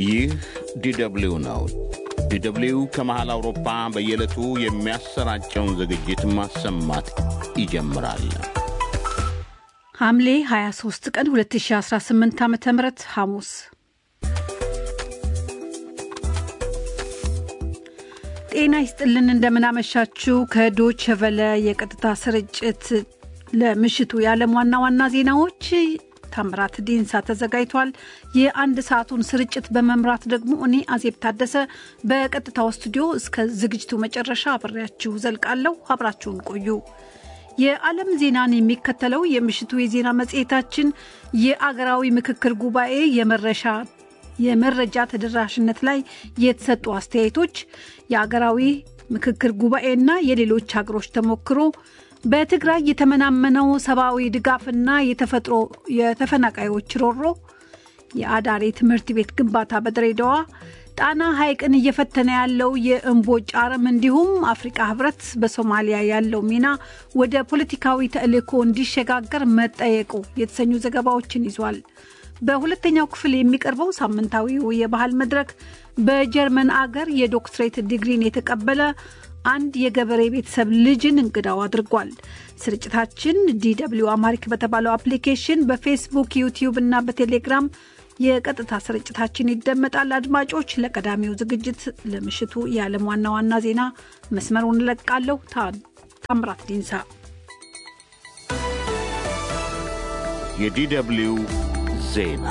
ይህ ዲደብሊው ነው። ዲደብሊው ከመሃል አውሮፓ በየዕለቱ የሚያሰራጨውን ዝግጅት ማሰማት ይጀምራል። ሐምሌ 23 ቀን 2018 ዓ ም ሐሙስ ጤና ይስጥልን። እንደምናመሻችው ከዶች ቨለ የቀጥታ ስርጭት ለምሽቱ የዓለም ዋና ዋና ዜናዎች ታምራት ዲንሳ ተዘጋጅቷል። የአንድ ሰዓቱን ስርጭት በመምራት ደግሞ እኔ አዜብ ታደሰ በቀጥታው ስቱዲዮ እስከ ዝግጅቱ መጨረሻ አብሬያችሁ ዘልቃለሁ። አብራችሁን ቆዩ። የዓለም ዜናን የሚከተለው የምሽቱ የዜና መጽሔታችን የአገራዊ ምክክር ጉባኤ የመረሻ የመረጃ ተደራሽነት ላይ የተሰጡ አስተያየቶች፣ የአገራዊ ምክክር ጉባኤና የሌሎች ሀገሮች ተሞክሮ፣ በትግራይ የተመናመነው ሰብአዊ ድጋፍና የተፈጥሮ የተፈናቃዮች ሮሮ፣ የአዳሪ ትምህርት ቤት ግንባታ በድሬዳዋ፣ ጣና ሐይቅን እየፈተነ ያለው የእምቦጭ አረም እንዲሁም አፍሪቃ ህብረት በሶማሊያ ያለው ሚና ወደ ፖለቲካዊ ተልዕኮ እንዲሸጋገር መጠየቁ የተሰኙ ዘገባዎችን ይዟል። በሁለተኛው ክፍል የሚቀርበው ሳምንታዊው የባህል መድረክ በጀርመን አገር የዶክትሬት ዲግሪን የተቀበለ አንድ የገበሬ ቤተሰብ ልጅን እንግዳው አድርጓል። ስርጭታችን ዲደብሊው አማሪክ በተባለው አፕሊኬሽን በፌስቡክ፣ ዩቲዩብ እና በቴሌግራም የቀጥታ ስርጭታችን ይደመጣል። አድማጮች፣ ለቀዳሚው ዝግጅት ለምሽቱ የዓለም ዋና ዋና ዜና መስመሩን እለቃለሁ። ታምራት ዲንሳ የዲደብሊው ዜና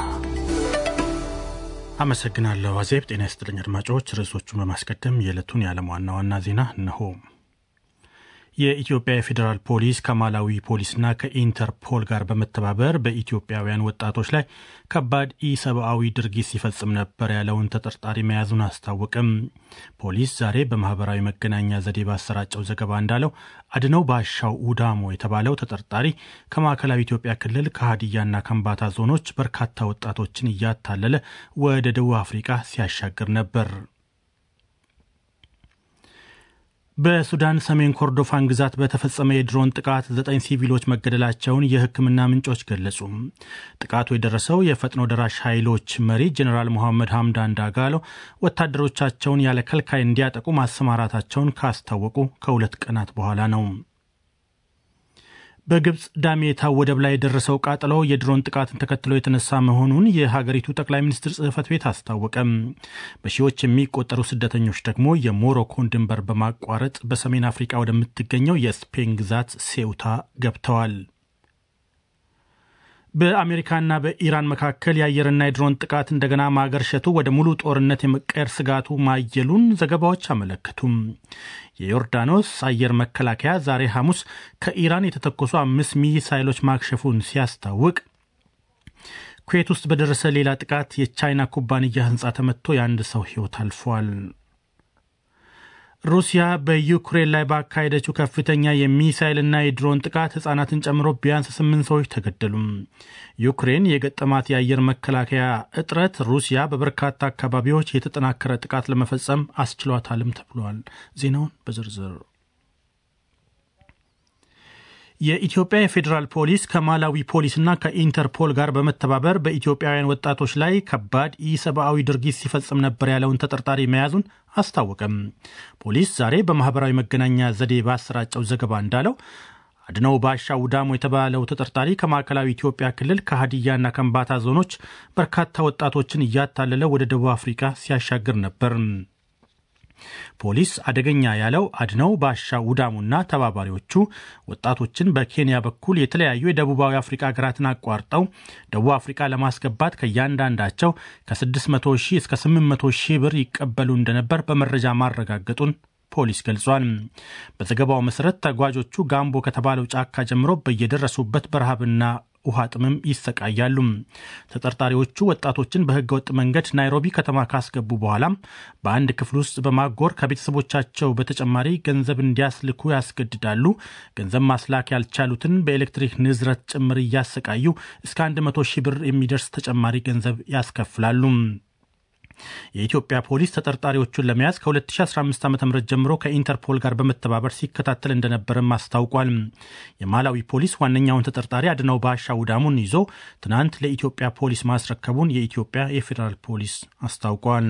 አመሰግናለሁ አዜብ። ጤና ይስጥልኝ አድማጮች። ርዕሶቹን በማስቀደም የዕለቱን የዓለም ዋና ዋና ዜና እነሆ። የኢትዮጵያ የፌዴራል ፖሊስ ከማላዊ ፖሊስና ከኢንተርፖል ጋር በመተባበር በኢትዮጵያውያን ወጣቶች ላይ ከባድ ኢሰብአዊ ድርጊት ሲፈጽም ነበር ያለውን ተጠርጣሪ መያዙን አስታወቅም። ፖሊስ ዛሬ በማህበራዊ መገናኛ ዘዴ ባሰራጨው ዘገባ እንዳለው አድነው ባሻው ኡዳሞ የተባለው ተጠርጣሪ ከማዕከላዊ ኢትዮጵያ ክልል ከሀዲያና ከምባታ ዞኖች በርካታ ወጣቶችን እያታለለ ወደ ደቡብ አፍሪቃ ሲያሻግር ነበር። በሱዳን ሰሜን ኮርዶፋን ግዛት በተፈጸመ የድሮን ጥቃት ዘጠኝ ሲቪሎች መገደላቸውን የሕክምና ምንጮች ገለጹ። ጥቃቱ የደረሰው የፈጥኖ ደራሽ ኃይሎች መሪ ጀኔራል ሞሐመድ ሐምዳን ዳጋሎ ወታደሮቻቸውን ያለ ከልካይ እንዲያጠቁ ማሰማራታቸውን ካስታወቁ ከሁለት ቀናት በኋላ ነው። በግብፅ ዳሜታ ወደብ ላይ የደረሰው ቃጠሎ የድሮን ጥቃትን ተከትሎ የተነሳ መሆኑን የሀገሪቱ ጠቅላይ ሚኒስትር ጽሕፈት ቤት አስታወቀም። በሺዎች የሚቆጠሩ ስደተኞች ደግሞ የሞሮኮን ድንበር በማቋረጥ በሰሜን አፍሪቃ ወደምትገኘው የስፔን ግዛት ሴውታ ገብተዋል። በአሜሪካና በኢራን መካከል የአየርና የድሮን ጥቃት እንደገና ማገርሸቱ ወደ ሙሉ ጦርነት የመቀየር ስጋቱ ማየሉን ዘገባዎች አመለከቱም። የዮርዳኖስ አየር መከላከያ ዛሬ ሐሙስ ከኢራን የተተኮሱ አምስት ሚሳይሎች ማክሸፉን ሲያስታውቅ ኩዌት ውስጥ በደረሰ ሌላ ጥቃት የቻይና ኩባንያ ሕንፃ ተመትቶ የአንድ ሰው ሕይወት አልፏል። ሩሲያ በዩክሬን ላይ ባካሄደችው ከፍተኛ የሚሳይልና የድሮን ጥቃት ሕጻናትን ጨምሮ ቢያንስ ስምንት ሰዎች ተገደሉም። ዩክሬን የገጠማት የአየር መከላከያ እጥረት ሩሲያ በበርካታ አካባቢዎች የተጠናከረ ጥቃት ለመፈጸም አስችሏታልም ተብሏል። ዜናውን በዝርዝር የኢትዮጵያ የፌዴራል ፖሊስ ከማላዊ ፖሊስና ከኢንተርፖል ጋር በመተባበር በኢትዮጵያውያን ወጣቶች ላይ ከባድ ኢሰብአዊ ድርጊት ሲፈጽም ነበር ያለውን ተጠርጣሪ መያዙን አስታወቀም። ፖሊስ ዛሬ በማህበራዊ መገናኛ ዘዴ ባሰራጨው ዘገባ እንዳለው አድነው ባሻ ውዳሞ የተባለው ተጠርጣሪ ከማዕከላዊ ኢትዮጵያ ክልል ከሀዲያና ከምባታ ዞኖች በርካታ ወጣቶችን እያታለለ ወደ ደቡብ አፍሪካ ሲያሻግር ነበር። ፖሊስ አደገኛ ያለው አድነው ባሻ ውዳሙና ተባባሪዎቹ ወጣቶችን በኬንያ በኩል የተለያዩ የደቡባዊ አፍሪካ ሀገራትን አቋርጠው ደቡብ አፍሪካ ለማስገባት ከእያንዳንዳቸው ከ600 ሺህ እስከ 800 ሺህ ብር ይቀበሉ እንደነበር በመረጃ ማረጋገጡን ፖሊስ ገልጿል። በዘገባው መሰረት ተጓዦቹ ጋምቦ ከተባለው ጫካ ጀምሮ በየደረሱበት በረሃብና ውሃ ጥምም ይሰቃያሉ። ተጠርጣሪዎቹ ወጣቶችን በህገወጥ መንገድ ናይሮቢ ከተማ ካስገቡ በኋላም በአንድ ክፍል ውስጥ በማጎር ከቤተሰቦቻቸው በተጨማሪ ገንዘብ እንዲያስልኩ ያስገድዳሉ። ገንዘብ ማስላክ ያልቻሉትን በኤሌክትሪክ ንዝረት ጭምር እያሰቃዩ እስከ 100 ሺህ ብር የሚደርስ ተጨማሪ ገንዘብ ያስከፍላሉ። የኢትዮጵያ ፖሊስ ተጠርጣሪዎቹን ለመያዝ ከ2015 ዓ ም ጀምሮ ከኢንተርፖል ጋር በመተባበር ሲከታተል እንደነበርም አስታውቋል። የማላዊ ፖሊስ ዋነኛውን ተጠርጣሪ አድነው ባሻ ውዳሙን ይዞ ትናንት ለኢትዮጵያ ፖሊስ ማስረከቡን የኢትዮጵያ የፌዴራል ፖሊስ አስታውቋል።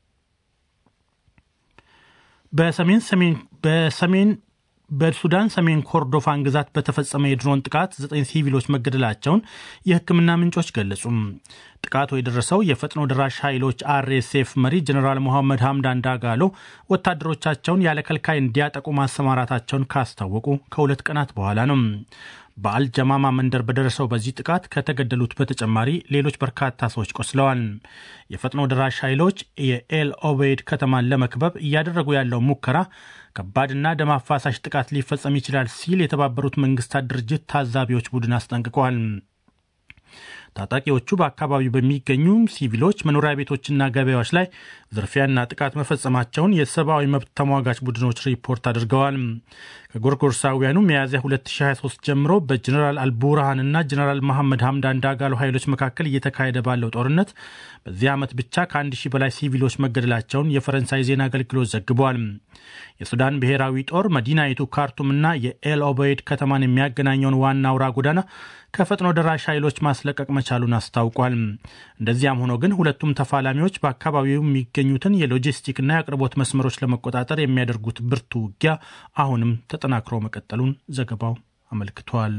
በሰሜን ሰሜን በሰሜን በሱዳን ሰሜን ኮርዶፋን ግዛት በተፈጸመ የድሮን ጥቃት ዘጠኝ ሲቪሎች መገደላቸውን የሕክምና ምንጮች ገለጹ። ጥቃቱ የደረሰው የፈጥኖ ደራሽ ኃይሎች አርኤስኤፍ መሪ ጀኔራል ሞሐመድ ሐምዳን ዳጋሎ ወታደሮቻቸውን ያለ ከልካይ እንዲያጠቁ ማሰማራታቸውን ካስታወቁ ከሁለት ቀናት በኋላ ነው። በአልጀማማ መንደር በደረሰው በዚህ ጥቃት ከተገደሉት በተጨማሪ ሌሎች በርካታ ሰዎች ቆስለዋል። የፈጥኖ ደራሽ ኃይሎች የኤል ኦቤይድ ከተማን ለመክበብ እያደረጉ ያለው ሙከራ ከባድና ደም አፋሳሽ ጥቃት ሊፈጸም ይችላል ሲል የተባበሩት መንግስታት ድርጅት ታዛቢዎች ቡድን አስጠንቅቋል። ታጣቂዎቹ በአካባቢው በሚገኙ ሲቪሎች መኖሪያ ቤቶችና ገበያዎች ላይ ዝርፊያና ጥቃት መፈጸማቸውን የሰብአዊ መብት ተሟጋች ቡድኖች ሪፖርት አድርገዋል። ከጎርጎርሳውያኑ ሚያዝያ 2023 ጀምሮ በጀኔራል አልቡርሃንና ጀኔራል መሐመድ ሐምዳን ዳጋሎ ኃይሎች መካከል እየተካሄደ ባለው ጦርነት በዚህ ዓመት ብቻ ከአንድ ሺህ በላይ ሲቪሎች መገደላቸውን የፈረንሳይ ዜና አገልግሎት ዘግቧል። የሱዳን ብሔራዊ ጦር መዲናይቱ ካርቱምና የኤል ኦበይድ ከተማን የሚያገናኘውን ዋና አውራ ጎዳና ከፈጥኖ ደራሽ ኃይሎች ማስለቀቅ መቻሉን አስታውቋል። እንደዚያም ሆኖ ግን ሁለቱም ተፋላሚዎች በአካባቢው የሚገኙትን የሎጂስቲክና የአቅርቦት መስመሮች ለመቆጣጠር የሚያደርጉት ብርቱ ውጊያ አሁንም ተጠናክሮ መቀጠሉን ዘገባው አመልክቷል።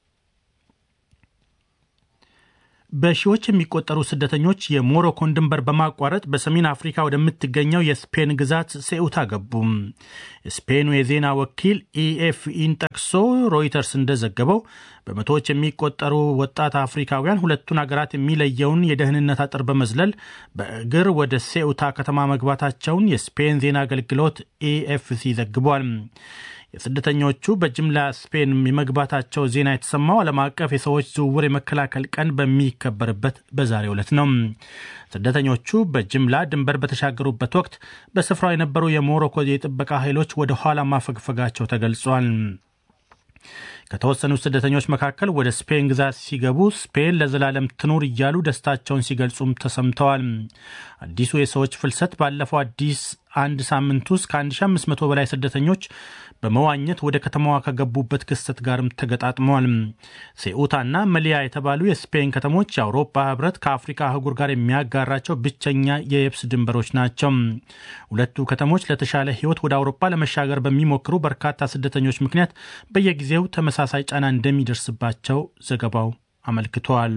በሺዎች የሚቆጠሩ ስደተኞች የሞሮኮን ድንበር በማቋረጥ በሰሜን አፍሪካ ወደምትገኘው የስፔን ግዛት ሴኡታ ገቡ። የስፔኑ የዜና ወኪል ኢኤፍኢን ጠቅሶ ሮይተርስ እንደዘገበው በመቶዎች የሚቆጠሩ ወጣት አፍሪካውያን ሁለቱን አገራት የሚለየውን የደህንነት አጥር በመዝለል በእግር ወደ ሴኡታ ከተማ መግባታቸውን የስፔን ዜና አገልግሎት ኤኤፍሲ ዘግቧል። የስደተኞቹ በጅምላ ስፔን የመግባታቸው ዜና የተሰማው ዓለም አቀፍ የሰዎች ዝውውር የመከላከል ቀን በሚከበርበት በዛሬው ዕለት ነው። ስደተኞቹ በጅምላ ድንበር በተሻገሩበት ወቅት በስፍራው የነበሩ የሞሮኮ የጥበቃ ኃይሎች ወደ ኋላ ማፈግፈጋቸው ተገልጿል። ከተወሰኑ ስደተኞች መካከል ወደ ስፔን ግዛት ሲገቡ ስፔን ለዘላለም ትኑር እያሉ ደስታቸውን ሲገልጹም ተሰምተዋል። አዲሱ የሰዎች ፍልሰት ባለፈው አዲስ አንድ ሳምንት ውስጥ ከ1500 በላይ ስደተኞች በመዋኘት ወደ ከተማዋ ከገቡበት ክስተት ጋርም ተገጣጥመዋል። ሴኡታና መሊያ የተባሉ የስፔን ከተሞች የአውሮፓ ሕብረት ከአፍሪካ አህጉር ጋር የሚያጋራቸው ብቸኛ የየብስ ድንበሮች ናቸው። ሁለቱ ከተሞች ለተሻለ ሕይወት ወደ አውሮፓ ለመሻገር በሚሞክሩ በርካታ ስደተኞች ምክንያት በየጊዜው ተመሳሳይ ጫና እንደሚደርስባቸው ዘገባው አመልክቷል።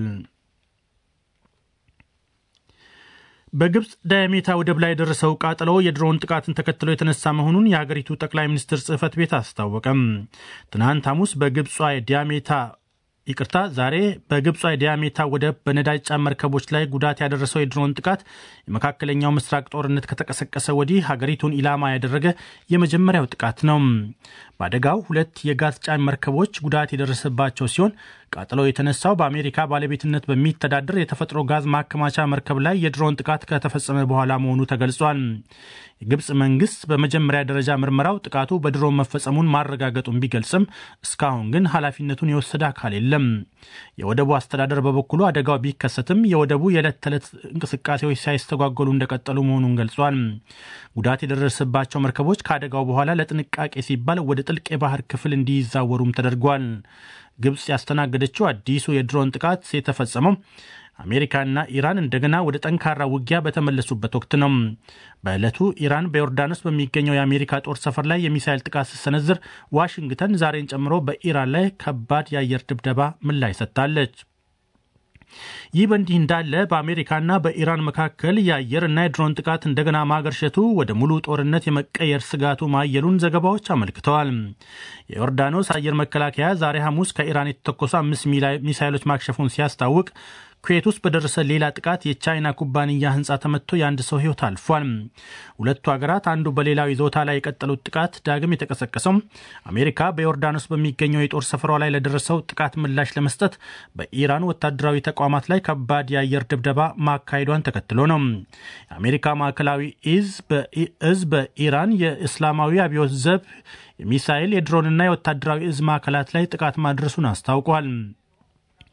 በግብፅ ዳያሜታ ወደብ ላይ የደረሰው ቃጠሎ የድሮን ጥቃትን ተከትሎ የተነሳ መሆኑን የሀገሪቱ ጠቅላይ ሚኒስትር ጽህፈት ቤት አስታወቀም። ትናንት ሐሙስ በግብጿ የዳያሜታ ይቅርታ፣ ዛሬ በግብጿ የዳያሜታ ወደብ በነዳጅ ጫን መርከቦች ላይ ጉዳት ያደረሰው የድሮን ጥቃት የመካከለኛው ምስራቅ ጦርነት ከተቀሰቀሰ ወዲህ ሀገሪቱን ኢላማ ያደረገ የመጀመሪያው ጥቃት ነው። በአደጋው ሁለት የጋዝ ጫን መርከቦች ጉዳት የደረሰባቸው ሲሆን ቃጠሎ የተነሳው በአሜሪካ ባለቤትነት በሚተዳደር የተፈጥሮ ጋዝ ማከማቻ መርከብ ላይ የድሮን ጥቃት ከተፈጸመ በኋላ መሆኑ ተገልጿል። የግብፅ መንግስት በመጀመሪያ ደረጃ ምርመራው ጥቃቱ በድሮን መፈጸሙን ማረጋገጡን ቢገልጽም እስካሁን ግን ኃላፊነቱን የወሰደ አካል የለም። የወደቡ አስተዳደር በበኩሉ አደጋው ቢከሰትም የወደቡ የዕለት ተዕለት እንቅስቃሴዎች ሳይስተጓጎሉ እንደቀጠሉ መሆኑን ገልጿል። ጉዳት የደረሰባቸው መርከቦች ከአደጋው በኋላ ለጥንቃቄ ሲባል ወደ ጥልቅ የባህር ክፍል እንዲዛወሩም ተደርጓል። ግብፅ ያስተናገደችው አዲሱ የድሮን ጥቃት የተፈጸመው አሜሪካና ኢራን እንደገና ወደ ጠንካራ ውጊያ በተመለሱበት ወቅት ነው። በዕለቱ ኢራን በዮርዳኖስ በሚገኘው የአሜሪካ ጦር ሰፈር ላይ የሚሳይል ጥቃት ስትሰነዝር፣ ዋሽንግተን ዛሬን ጨምሮ በኢራን ላይ ከባድ የአየር ድብደባ ምላሽ ሰጥታለች። ይህ በእንዲህ እንዳለ በአሜሪካና በኢራን መካከል የአየርና የድሮን ጥቃት እንደገና ማገርሸቱ ወደ ሙሉ ጦርነት የመቀየር ስጋቱ ማየሉን ዘገባዎች አመልክተዋል። የዮርዳኖስ አየር መከላከያ ዛሬ ሐሙስ ከኢራን የተተኮሱ አምስት ሚሳይሎች ማክሸፉን ሲያስታውቅ ኩዌት ውስጥ በደረሰ ሌላ ጥቃት የቻይና ኩባንያ ሕንፃ ተመትቶ የአንድ ሰው ሕይወት አልፏል። ሁለቱ ሀገራት አንዱ በሌላው ይዞታ ላይ የቀጠሉት ጥቃት ዳግም የተቀሰቀሰው አሜሪካ በዮርዳኖስ በሚገኘው የጦር ሰፈሯ ላይ ለደረሰው ጥቃት ምላሽ ለመስጠት በኢራን ወታደራዊ ተቋማት ላይ ከባድ የአየር ድብደባ ማካሄዷን ተከትሎ ነው። የአሜሪካ ማዕከላዊ እዝ በኢራን የእስላማዊ አብዮት ዘብ የሚሳይል የድሮንና የወታደራዊ እዝ ማዕከላት ላይ ጥቃት ማድረሱን አስታውቋል።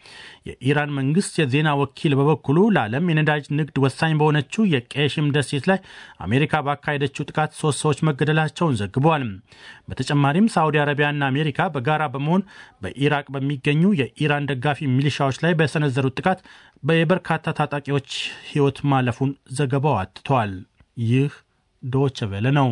የኢራን መንግስት የዜና ወኪል በበኩሉ ለዓለም የነዳጅ ንግድ ወሳኝ በሆነችው የቄሽም ደሴት ላይ አሜሪካ ባካሄደችው ጥቃት ሶስት ሰዎች መገደላቸውን ዘግቧል። በተጨማሪም ሳዑዲ አረቢያና አሜሪካ በጋራ በመሆን በኢራቅ በሚገኙ የኢራን ደጋፊ ሚሊሻዎች ላይ በሰነዘሩት ጥቃት የበርካታ ታጣቂዎች ሕይወት ማለፉን ዘገባው አትተዋል። ይህ ዶች ቬለ ነው።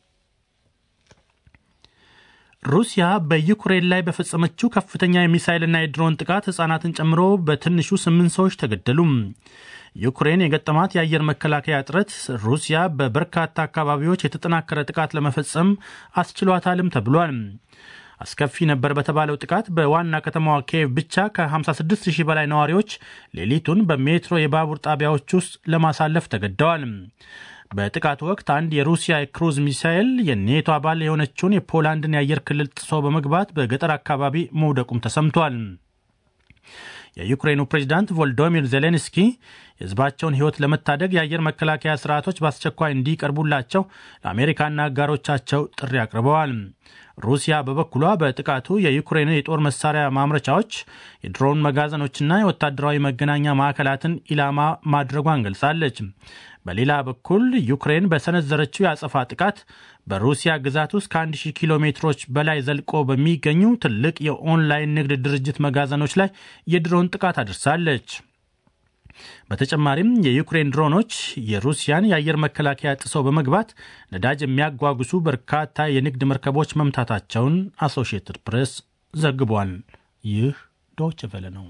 ሩሲያ በዩክሬን ላይ በፈጸመችው ከፍተኛ የሚሳይልና የድሮን ጥቃት ሕፃናትን ጨምሮ በትንሹ ስምንት ሰዎች ተገደሉ። ዩክሬን የገጠማት የአየር መከላከያ እጥረት ሩሲያ በበርካታ አካባቢዎች የተጠናከረ ጥቃት ለመፈጸም አስችሏታልም ተብሏል። አስከፊ ነበር በተባለው ጥቃት በዋና ከተማዋ ኪየቭ ብቻ ከ56 ሺህ በላይ ነዋሪዎች ሌሊቱን በሜትሮ የባቡር ጣቢያዎች ውስጥ ለማሳለፍ ተገደዋል። በጥቃቱ ወቅት አንድ የሩሲያ የክሩዝ ሚሳኤል የኔቶ አባል የሆነችውን የፖላንድን የአየር ክልል ጥሶ በመግባት በገጠር አካባቢ መውደቁም ተሰምቷል። የዩክሬኑ ፕሬዚዳንት ቮልዶሚር ዜሌንስኪ የሕዝባቸውን ሕይወት ለመታደግ የአየር መከላከያ ስርዓቶች በአስቸኳይ እንዲቀርቡላቸው ለአሜሪካና አጋሮቻቸው ጥሪ አቅርበዋል። ሩሲያ በበኩሏ በጥቃቱ የዩክሬን የጦር መሳሪያ ማምረቻዎች፣ የድሮን መጋዘኖችና የወታደራዊ መገናኛ ማዕከላትን ኢላማ ማድረጓን ገልጻለች። በሌላ በኩል ዩክሬን በሰነዘረችው የአጸፋ ጥቃት በሩሲያ ግዛት ውስጥ ከ1000 ኪሎ ሜትሮች በላይ ዘልቆ በሚገኙ ትልቅ የኦንላይን ንግድ ድርጅት መጋዘኖች ላይ የድሮን ጥቃት አድርሳለች። በተጨማሪም የዩክሬን ድሮኖች የሩሲያን የአየር መከላከያ ጥሰው በመግባት ነዳጅ የሚያጓጉሱ በርካታ የንግድ መርከቦች መምታታቸውን አሶሺየትድ ፕሬስ ዘግቧል። ይህ ዶች ቨለ ነው።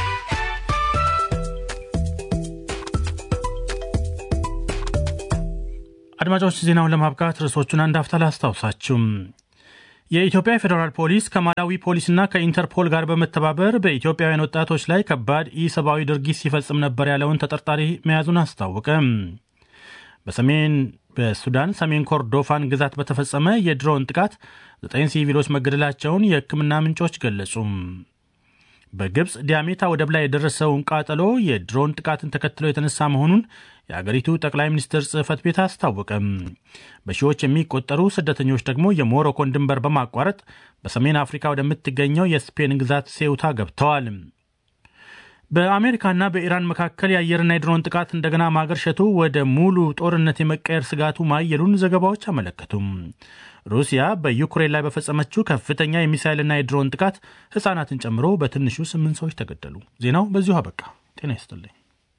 አድማጮች ዜናውን ለማብቃት ርዕሶቹን አንድ አፍታ ላስታውሳችሁም። የኢትዮጵያ ፌዴራል ፖሊስ ከማላዊ ፖሊስና ከኢንተርፖል ጋር በመተባበር በኢትዮጵያውያን ወጣቶች ላይ ከባድ ኢሰብአዊ ድርጊት ሲፈጽም ነበር ያለውን ተጠርጣሪ መያዙን አስታወቀ። በሰሜን በሱዳን ሰሜን ኮርዶፋን ግዛት በተፈጸመ የድሮን ጥቃት ዘጠኝ ሲቪሎች መገደላቸውን የሕክምና ምንጮች ገለጹ። በግብፅ ዲያሜታ ወደብ ላይ የደረሰውን ቃጠሎ የድሮን ጥቃትን ተከትሎ የተነሳ መሆኑን የአገሪቱ ጠቅላይ ሚኒስትር ጽሕፈት ቤት አስታወቀም። በሺዎች የሚቆጠሩ ስደተኞች ደግሞ የሞሮኮን ድንበር በማቋረጥ በሰሜን አፍሪካ ወደምትገኘው የስፔን ግዛት ሴውታ ገብተዋል። በአሜሪካና በኢራን መካከል የአየርና የድሮን ጥቃት እንደገና ማገርሸቱ ወደ ሙሉ ጦርነት የመቀየር ስጋቱ ማየሉን ዘገባዎች አመለከቱም። ሩሲያ በዩክሬን ላይ በፈጸመችው ከፍተኛ የሚሳይልና የድሮን ጥቃት ሕፃናትን ጨምሮ በትንሹ ስምንት ሰዎች ተገደሉ። ዜናው በዚሁ አበቃ። ጤና ይስጥልኝ።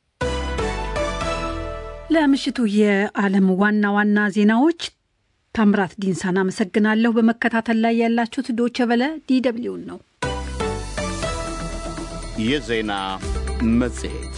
ለምሽቱ የዓለም ዋና ዋና ዜናዎች ታምራት ዲንሳን አመሰግናለሁ። በመከታተል ላይ ያላችሁት ዶቸ በለ ዲደብሊውን ነው። የዜና መጽሔት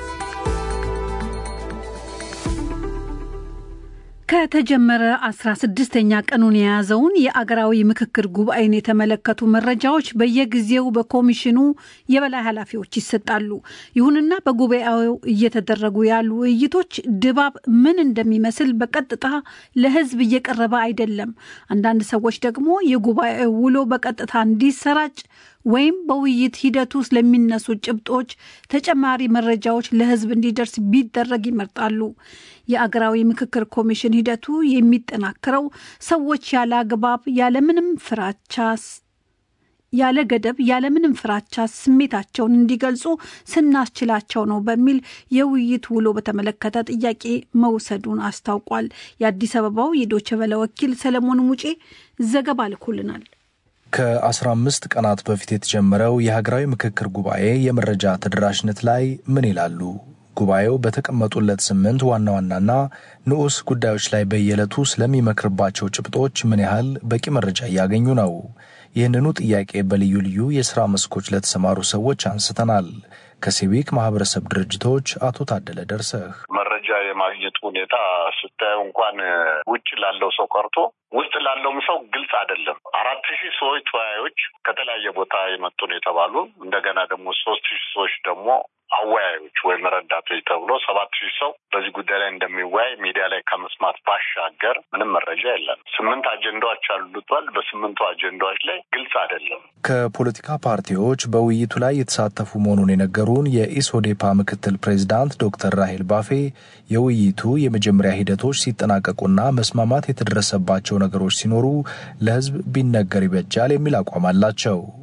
ከተጀመረ 16ኛ ቀኑን የያዘውን የአገራዊ ምክክር ጉባኤን የተመለከቱ መረጃዎች በየጊዜው በኮሚሽኑ የበላይ ኃላፊዎች ይሰጣሉ። ይሁንና በጉባኤው እየተደረጉ ያሉ ውይይቶች ድባብ ምን እንደሚመስል በቀጥታ ለሕዝብ እየቀረበ አይደለም። አንዳንድ ሰዎች ደግሞ የጉባኤው ውሎ በቀጥታ እንዲሰራጭ ወይም በውይይት ሂደቱ ውስጥ ለሚነሱ ጭብጦች ተጨማሪ መረጃዎች ለሕዝብ እንዲደርስ ቢደረግ ይመርጣሉ። የአገራዊ ምክክር ኮሚሽን ሂደቱ የሚጠናከረው ሰዎች ያለ አግባብ ያለምንም ፍራቻ ያለ ገደብ ያለምንም ፍራቻ ስሜታቸውን እንዲገልጹ ስናስችላቸው ነው በሚል የውይይት ውሎ በተመለከተ ጥያቄ መውሰዱን አስታውቋል። የአዲስ አበባው የዶቸ በለ ወኪል ሰለሞን ሙጬ ዘገባ ልኮልናል። ከ15 ቀናት በፊት የተጀመረው የሀገራዊ ምክክር ጉባኤ የመረጃ ተደራሽነት ላይ ምን ይላሉ? ጉባኤው በተቀመጡለት ስምንት ዋና ዋናና ንዑስ ጉዳዮች ላይ በየዕለቱ ስለሚመክርባቸው ጭብጦች ምን ያህል በቂ መረጃ እያገኙ ነው? ይህንኑ ጥያቄ በልዩ ልዩ የሥራ መስኮች ለተሰማሩ ሰዎች አንስተናል። ከሲቪክ ማህበረሰብ ድርጅቶች አቶ ታደለ ደርሰህ መረጃ የማግኘቱ ሁኔታ ስታየው እንኳን ውጭ ላለው ሰው ቀርቶ ውስጥ ላለውም ሰው ግልጽ አይደለም። አራት ሺህ ሰዎች ተወያዮች ከተለያየ ቦታ የመጡ ነው የተባሉ እንደገና ደግሞ ሶስት ሺህ ሰዎች ደግሞ አወያዮች ወይም ረዳቶች ተብሎ ሰባት ሺህ ሰው በዚህ ጉዳይ ላይ እንደሚወያይ ሚዲያ ላይ ከመስማት ባሻገር ምንም መረጃ የለም። ስምንት አጀንዳዎች አሉቷል። በስምንቱ አጀንዳዎች ላይ ግልጽ አይደለም። ከፖለቲካ ፓርቲዎች በውይይቱ ላይ የተሳተፉ መሆኑን የነገሩን የኢሶዴፓ ምክትል ፕሬዚዳንት ዶክተር ራሄል ባፌ የውይይቱ የመጀመሪያ ሂደቶች ሲጠናቀቁና መስማማት የተደረሰባቸው ነገሮች ሲኖሩ ለሕዝብ ቢነገር ይበጃል የሚል አቋም አላቸው።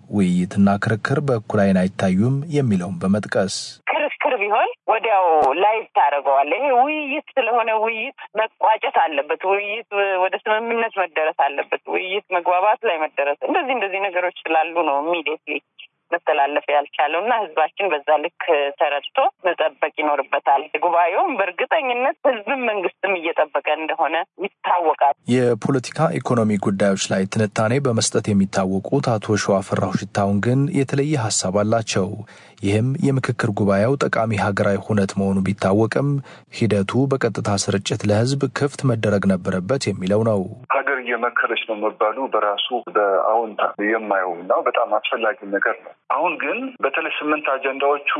ውይይትና ክርክር በእኩል ዓይን አይታዩም የሚለውን በመጥቀስ ክርክር ቢሆን ወዲያው ላይቭ ታደርገዋለህ። ይሄ ውይይት ስለሆነ ውይይት መቋጨት አለበት። ውይይት ወደ ስምምነት መደረስ አለበት። ውይይት መግባባት ላይ መደረስ እንደዚህ እንደዚህ ነገሮች ስላሉ ነው ኢሚዲየትሊ መተላለፍ ያልቻለው እና ህዝባችን በዛ ልክ ተረድቶ መጠበቅ ይኖርበታል። ጉባኤውም በእርግጠኝነት ህዝብም መንግስትም እየጠበቀ እንደሆነ ይታወቃል። የፖለቲካ ኢኮኖሚ ጉዳዮች ላይ ትንታኔ በመስጠት የሚታወቁት አቶ ሸዋፍራሁ ሽታውን ግን የተለየ ሀሳብ አላቸው። ይህም የምክክር ጉባኤው ጠቃሚ ሀገራዊ ሁነት መሆኑ ቢታወቅም ሂደቱ በቀጥታ ስርጭት ለህዝብ ክፍት መደረግ ነበረበት የሚለው ነው። ሀገር እየመከረች ነው መባሉ በራሱ በአዎንታ የማየው እና በጣም አስፈላጊ ነገር ነው። አሁን ግን በተለይ ስምንት አጀንዳዎቹ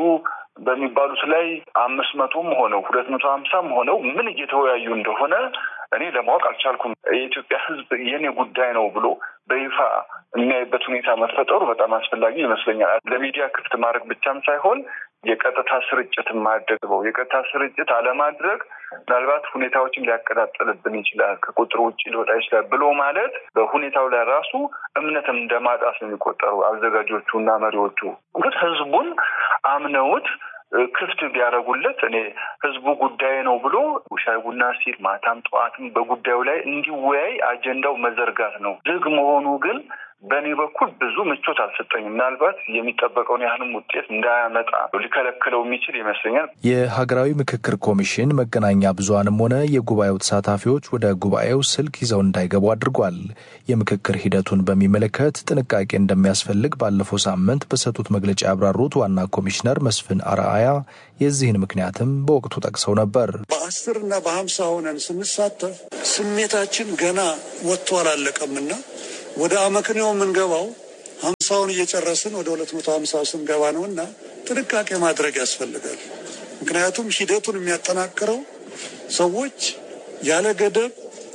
በሚባሉት ላይ አምስት መቶም ሆነው ሁለት መቶ ሀምሳም ሆነው ምን እየተወያዩ እንደሆነ እኔ ለማወቅ አልቻልኩም። የኢትዮጵያ ህዝብ የኔ ጉዳይ ነው ብሎ በይፋ የሚያይበት ሁኔታ መፈጠሩ በጣም አስፈላጊ ይመስለኛል። ለሚዲያ ክፍት ማድረግ ብቻም ሳይሆን የቀጥታ ስርጭት ማድረግ ነው። የቀጥታ ስርጭት አለማድረግ ምናልባት ሁኔታዎችን ሊያቀጣጥልብን ይችላል፣ ከቁጥር ውጭ ሊወጣ ይችላል ብሎ ማለት በሁኔታው ላይ ራሱ እምነትም እንደማጣት ነው የሚቆጠሩ አዘጋጆቹ እና መሪዎቹ ግን ህዝቡን አምነውት ክፍት ቢያደርጉለት እኔ ህዝቡ ጉዳይ ነው ብሎ ሻይ ቡና ሲል ማታም ጠዋትም በጉዳዩ ላይ እንዲወያይ አጀንዳው መዘርጋት ነው። ዝግ መሆኑ ግን በእኔ በኩል ብዙ ምቾት አልሰጠኝም። ምናልባት የሚጠበቀውን ያህልም ውጤት እንዳያመጣ ሊከለክለው የሚችል ይመስለኛል። የሀገራዊ ምክክር ኮሚሽን መገናኛ ብዙኃንም ሆነ የጉባኤው ተሳታፊዎች ወደ ጉባኤው ስልክ ይዘው እንዳይገቡ አድርጓል። የምክክር ሂደቱን በሚመለከት ጥንቃቄ እንደሚያስፈልግ ባለፈው ሳምንት በሰጡት መግለጫ ያብራሩት ዋና ኮሚሽነር መስፍን አርአያ የዚህን ምክንያትም በወቅቱ ጠቅሰው ነበር። በአስር እና በሀምሳ ሆነን ስንሳተፍ ስሜታችን ገና ወጥቶ አላለቀምና ወደ አመክንዮ የምንገባው ሀምሳውን እየጨረስን ወደ ሁለት መቶ ሀምሳ ስንገባ ነው እና ጥንቃቄ ማድረግ ያስፈልጋል። ምክንያቱም ሂደቱን የሚያጠናክረው ሰዎች ያለ ገደብ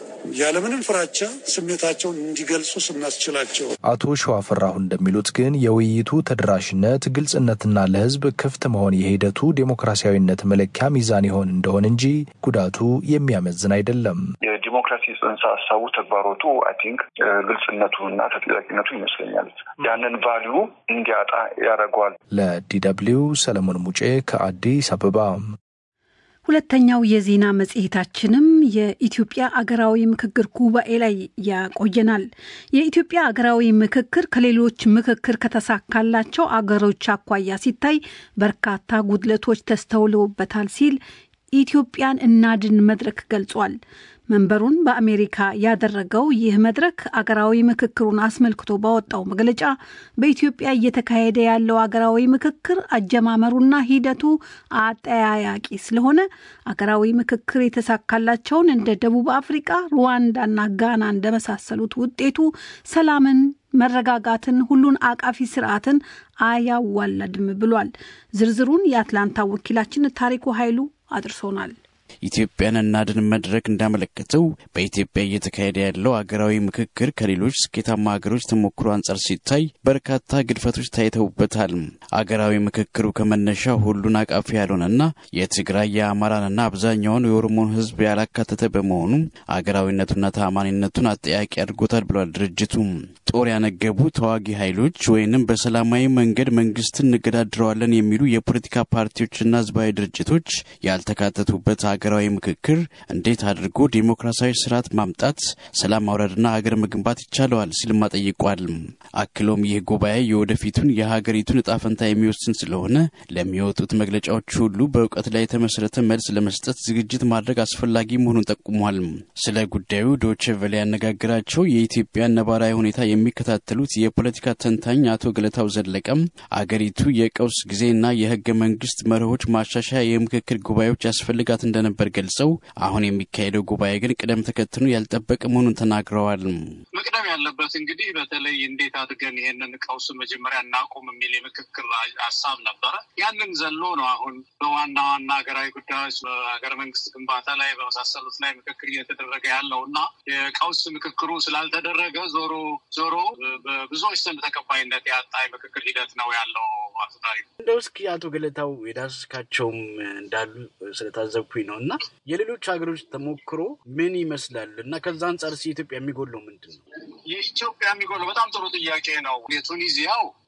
ያለምንም ፍራቻ ስሜታቸውን እንዲገልጹ ስናስችላቸው። አቶ ሸዋፍራሁ እንደሚሉት ግን የውይይቱ ተደራሽነት፣ ግልጽነትና ለሕዝብ ክፍት መሆን የሂደቱ ዴሞክራሲያዊነት መለኪያ ሚዛን ይሆን እንደሆን እንጂ ጉዳቱ የሚያመዝን አይደለም። የዲሞክራሲ ጽንሰ ሀሳቡ ተግባሮቱ አይ ቲንክ ግልጽነቱ እና ተጠያቂነቱ ይመስለኛል ያንን ቫሊዩ እንዲያጣ ያደርገዋል። ለዲ ደብልዩ ሰለሞን ሙጬ ከአዲስ አበባ። ሁለተኛው የዜና መጽሔታችንም የኢትዮጵያ አገራዊ ምክክር ጉባኤ ላይ ያቆየናል። የኢትዮጵያ አገራዊ ምክክር ከሌሎች ምክክር ከተሳካላቸው አገሮች አኳያ ሲታይ በርካታ ጉድለቶች ተስተውለውበታል ሲል ኢትዮጵያን እናድን መድረክ ገልጿል። መንበሩን በአሜሪካ ያደረገው ይህ መድረክ አገራዊ ምክክሩን አስመልክቶ ባወጣው መግለጫ በኢትዮጵያ እየተካሄደ ያለው አገራዊ ምክክር አጀማመሩና ሂደቱ አጠያያቂ ስለሆነ አገራዊ ምክክር የተሳካላቸውን እንደ ደቡብ አፍሪቃ፣ ሩዋንዳና ጋና እንደመሳሰሉት ውጤቱ ሰላምን መረጋጋትን፣ ሁሉን አቃፊ ስርዓትን አያዋለድም ብሏል። ዝርዝሩን የአትላንታ ወኪላችን ታሪኩ ኃይሉ አድርሶናል። ኢትዮጵያን እናድን መድረክ እንዳመለከተው በኢትዮጵያ እየተካሄደ ያለው አገራዊ ምክክር ከሌሎች ስኬታማ ሀገሮች ተሞክሮ አንጻር ሲታይ በርካታ ግድፈቶች ታይተውበታል። አገራዊ ምክክሩ ከመነሻ ሁሉን አቃፊ ያልሆነና የትግራይ የአማራንና አብዛኛውን የኦሮሞን ሕዝብ ያላካተተ በመሆኑ አገራዊነቱና ተአማኒነቱን አጠያቂ አድርጎታል ብሏል ድርጅቱ። ጦር ያነገቡ ተዋጊ ኃይሎች ወይንም በሰላማዊ መንገድ መንግስትን እንገዳድረዋለን የሚሉ የፖለቲካ ፓርቲዎችና ህዝባዊ ድርጅቶች ያልተካተቱበት ሀገራዊ ምክክር እንዴት አድርጎ ዴሞክራሲያዊ ስርዓት ማምጣት፣ ሰላም ማውረድና ሀገር መገንባት ይቻለዋል ሲልም ጠይቋል። አክሎም ይህ ጉባኤ የወደፊቱን የሀገሪቱን እጣ ፈንታ የሚወስን ስለሆነ ለሚወጡት መግለጫዎች ሁሉ በእውቀት ላይ የተመሰረተ መልስ ለመስጠት ዝግጅት ማድረግ አስፈላጊ መሆኑን ጠቁሟል። ስለ ጉዳዩ ዶቼ ቬለ ያነጋግራቸው የኢትዮጵያ ነባራዊ ሁኔታ የሚከታተሉት የፖለቲካ ተንታኝ አቶ ገለታው ዘለቀም አገሪቱ የቀውስ ጊዜና የህገ መንግስት መርሆች ማሻሻያ የምክክር ጉባኤዎች ያስፈልጋት እንደነበር ገልጸው አሁን የሚካሄደው ጉባኤ ግን ቅደም ተከትሎ ያልጠበቀ መሆኑን ተናግረዋል። መቅደም ያለበት እንግዲህ በተለይ እንዴት አድርገን ይሄንን ቀውስ መጀመሪያ እናቁም የሚል የምክክር ሀሳብ ነበረ። ያንን ዘሎ ነው አሁን በዋና ዋና ሀገራዊ ጉዳዮች በሀገረ መንግስት ግንባታ ላይ በመሳሰሉት ላይ ምክክር እየተደረገ ያለው እና የቀውስ ምክክሩ ስላልተደረገ ዞሮ ዞሮ በብዙዎች ዘንድ ተቀባይነት ያጣ የምክክር ሂደት ነው ያለው። አቶ ታሪኩ እንደው እስኪ አቶ ገለታው የዳሰስካቸውም እንዳሉ ስለታዘብኩኝ ነው እና የሌሎች ሀገሮች ተሞክሮ ምን ይመስላል እና ከዛ አንጻር ሲ ኢትዮጵያ የሚጎለው ምንድን ነው? የኢትዮጵያ የሚጎለው በጣም ጥሩ ጥያቄ ነው። የቱኒዚያው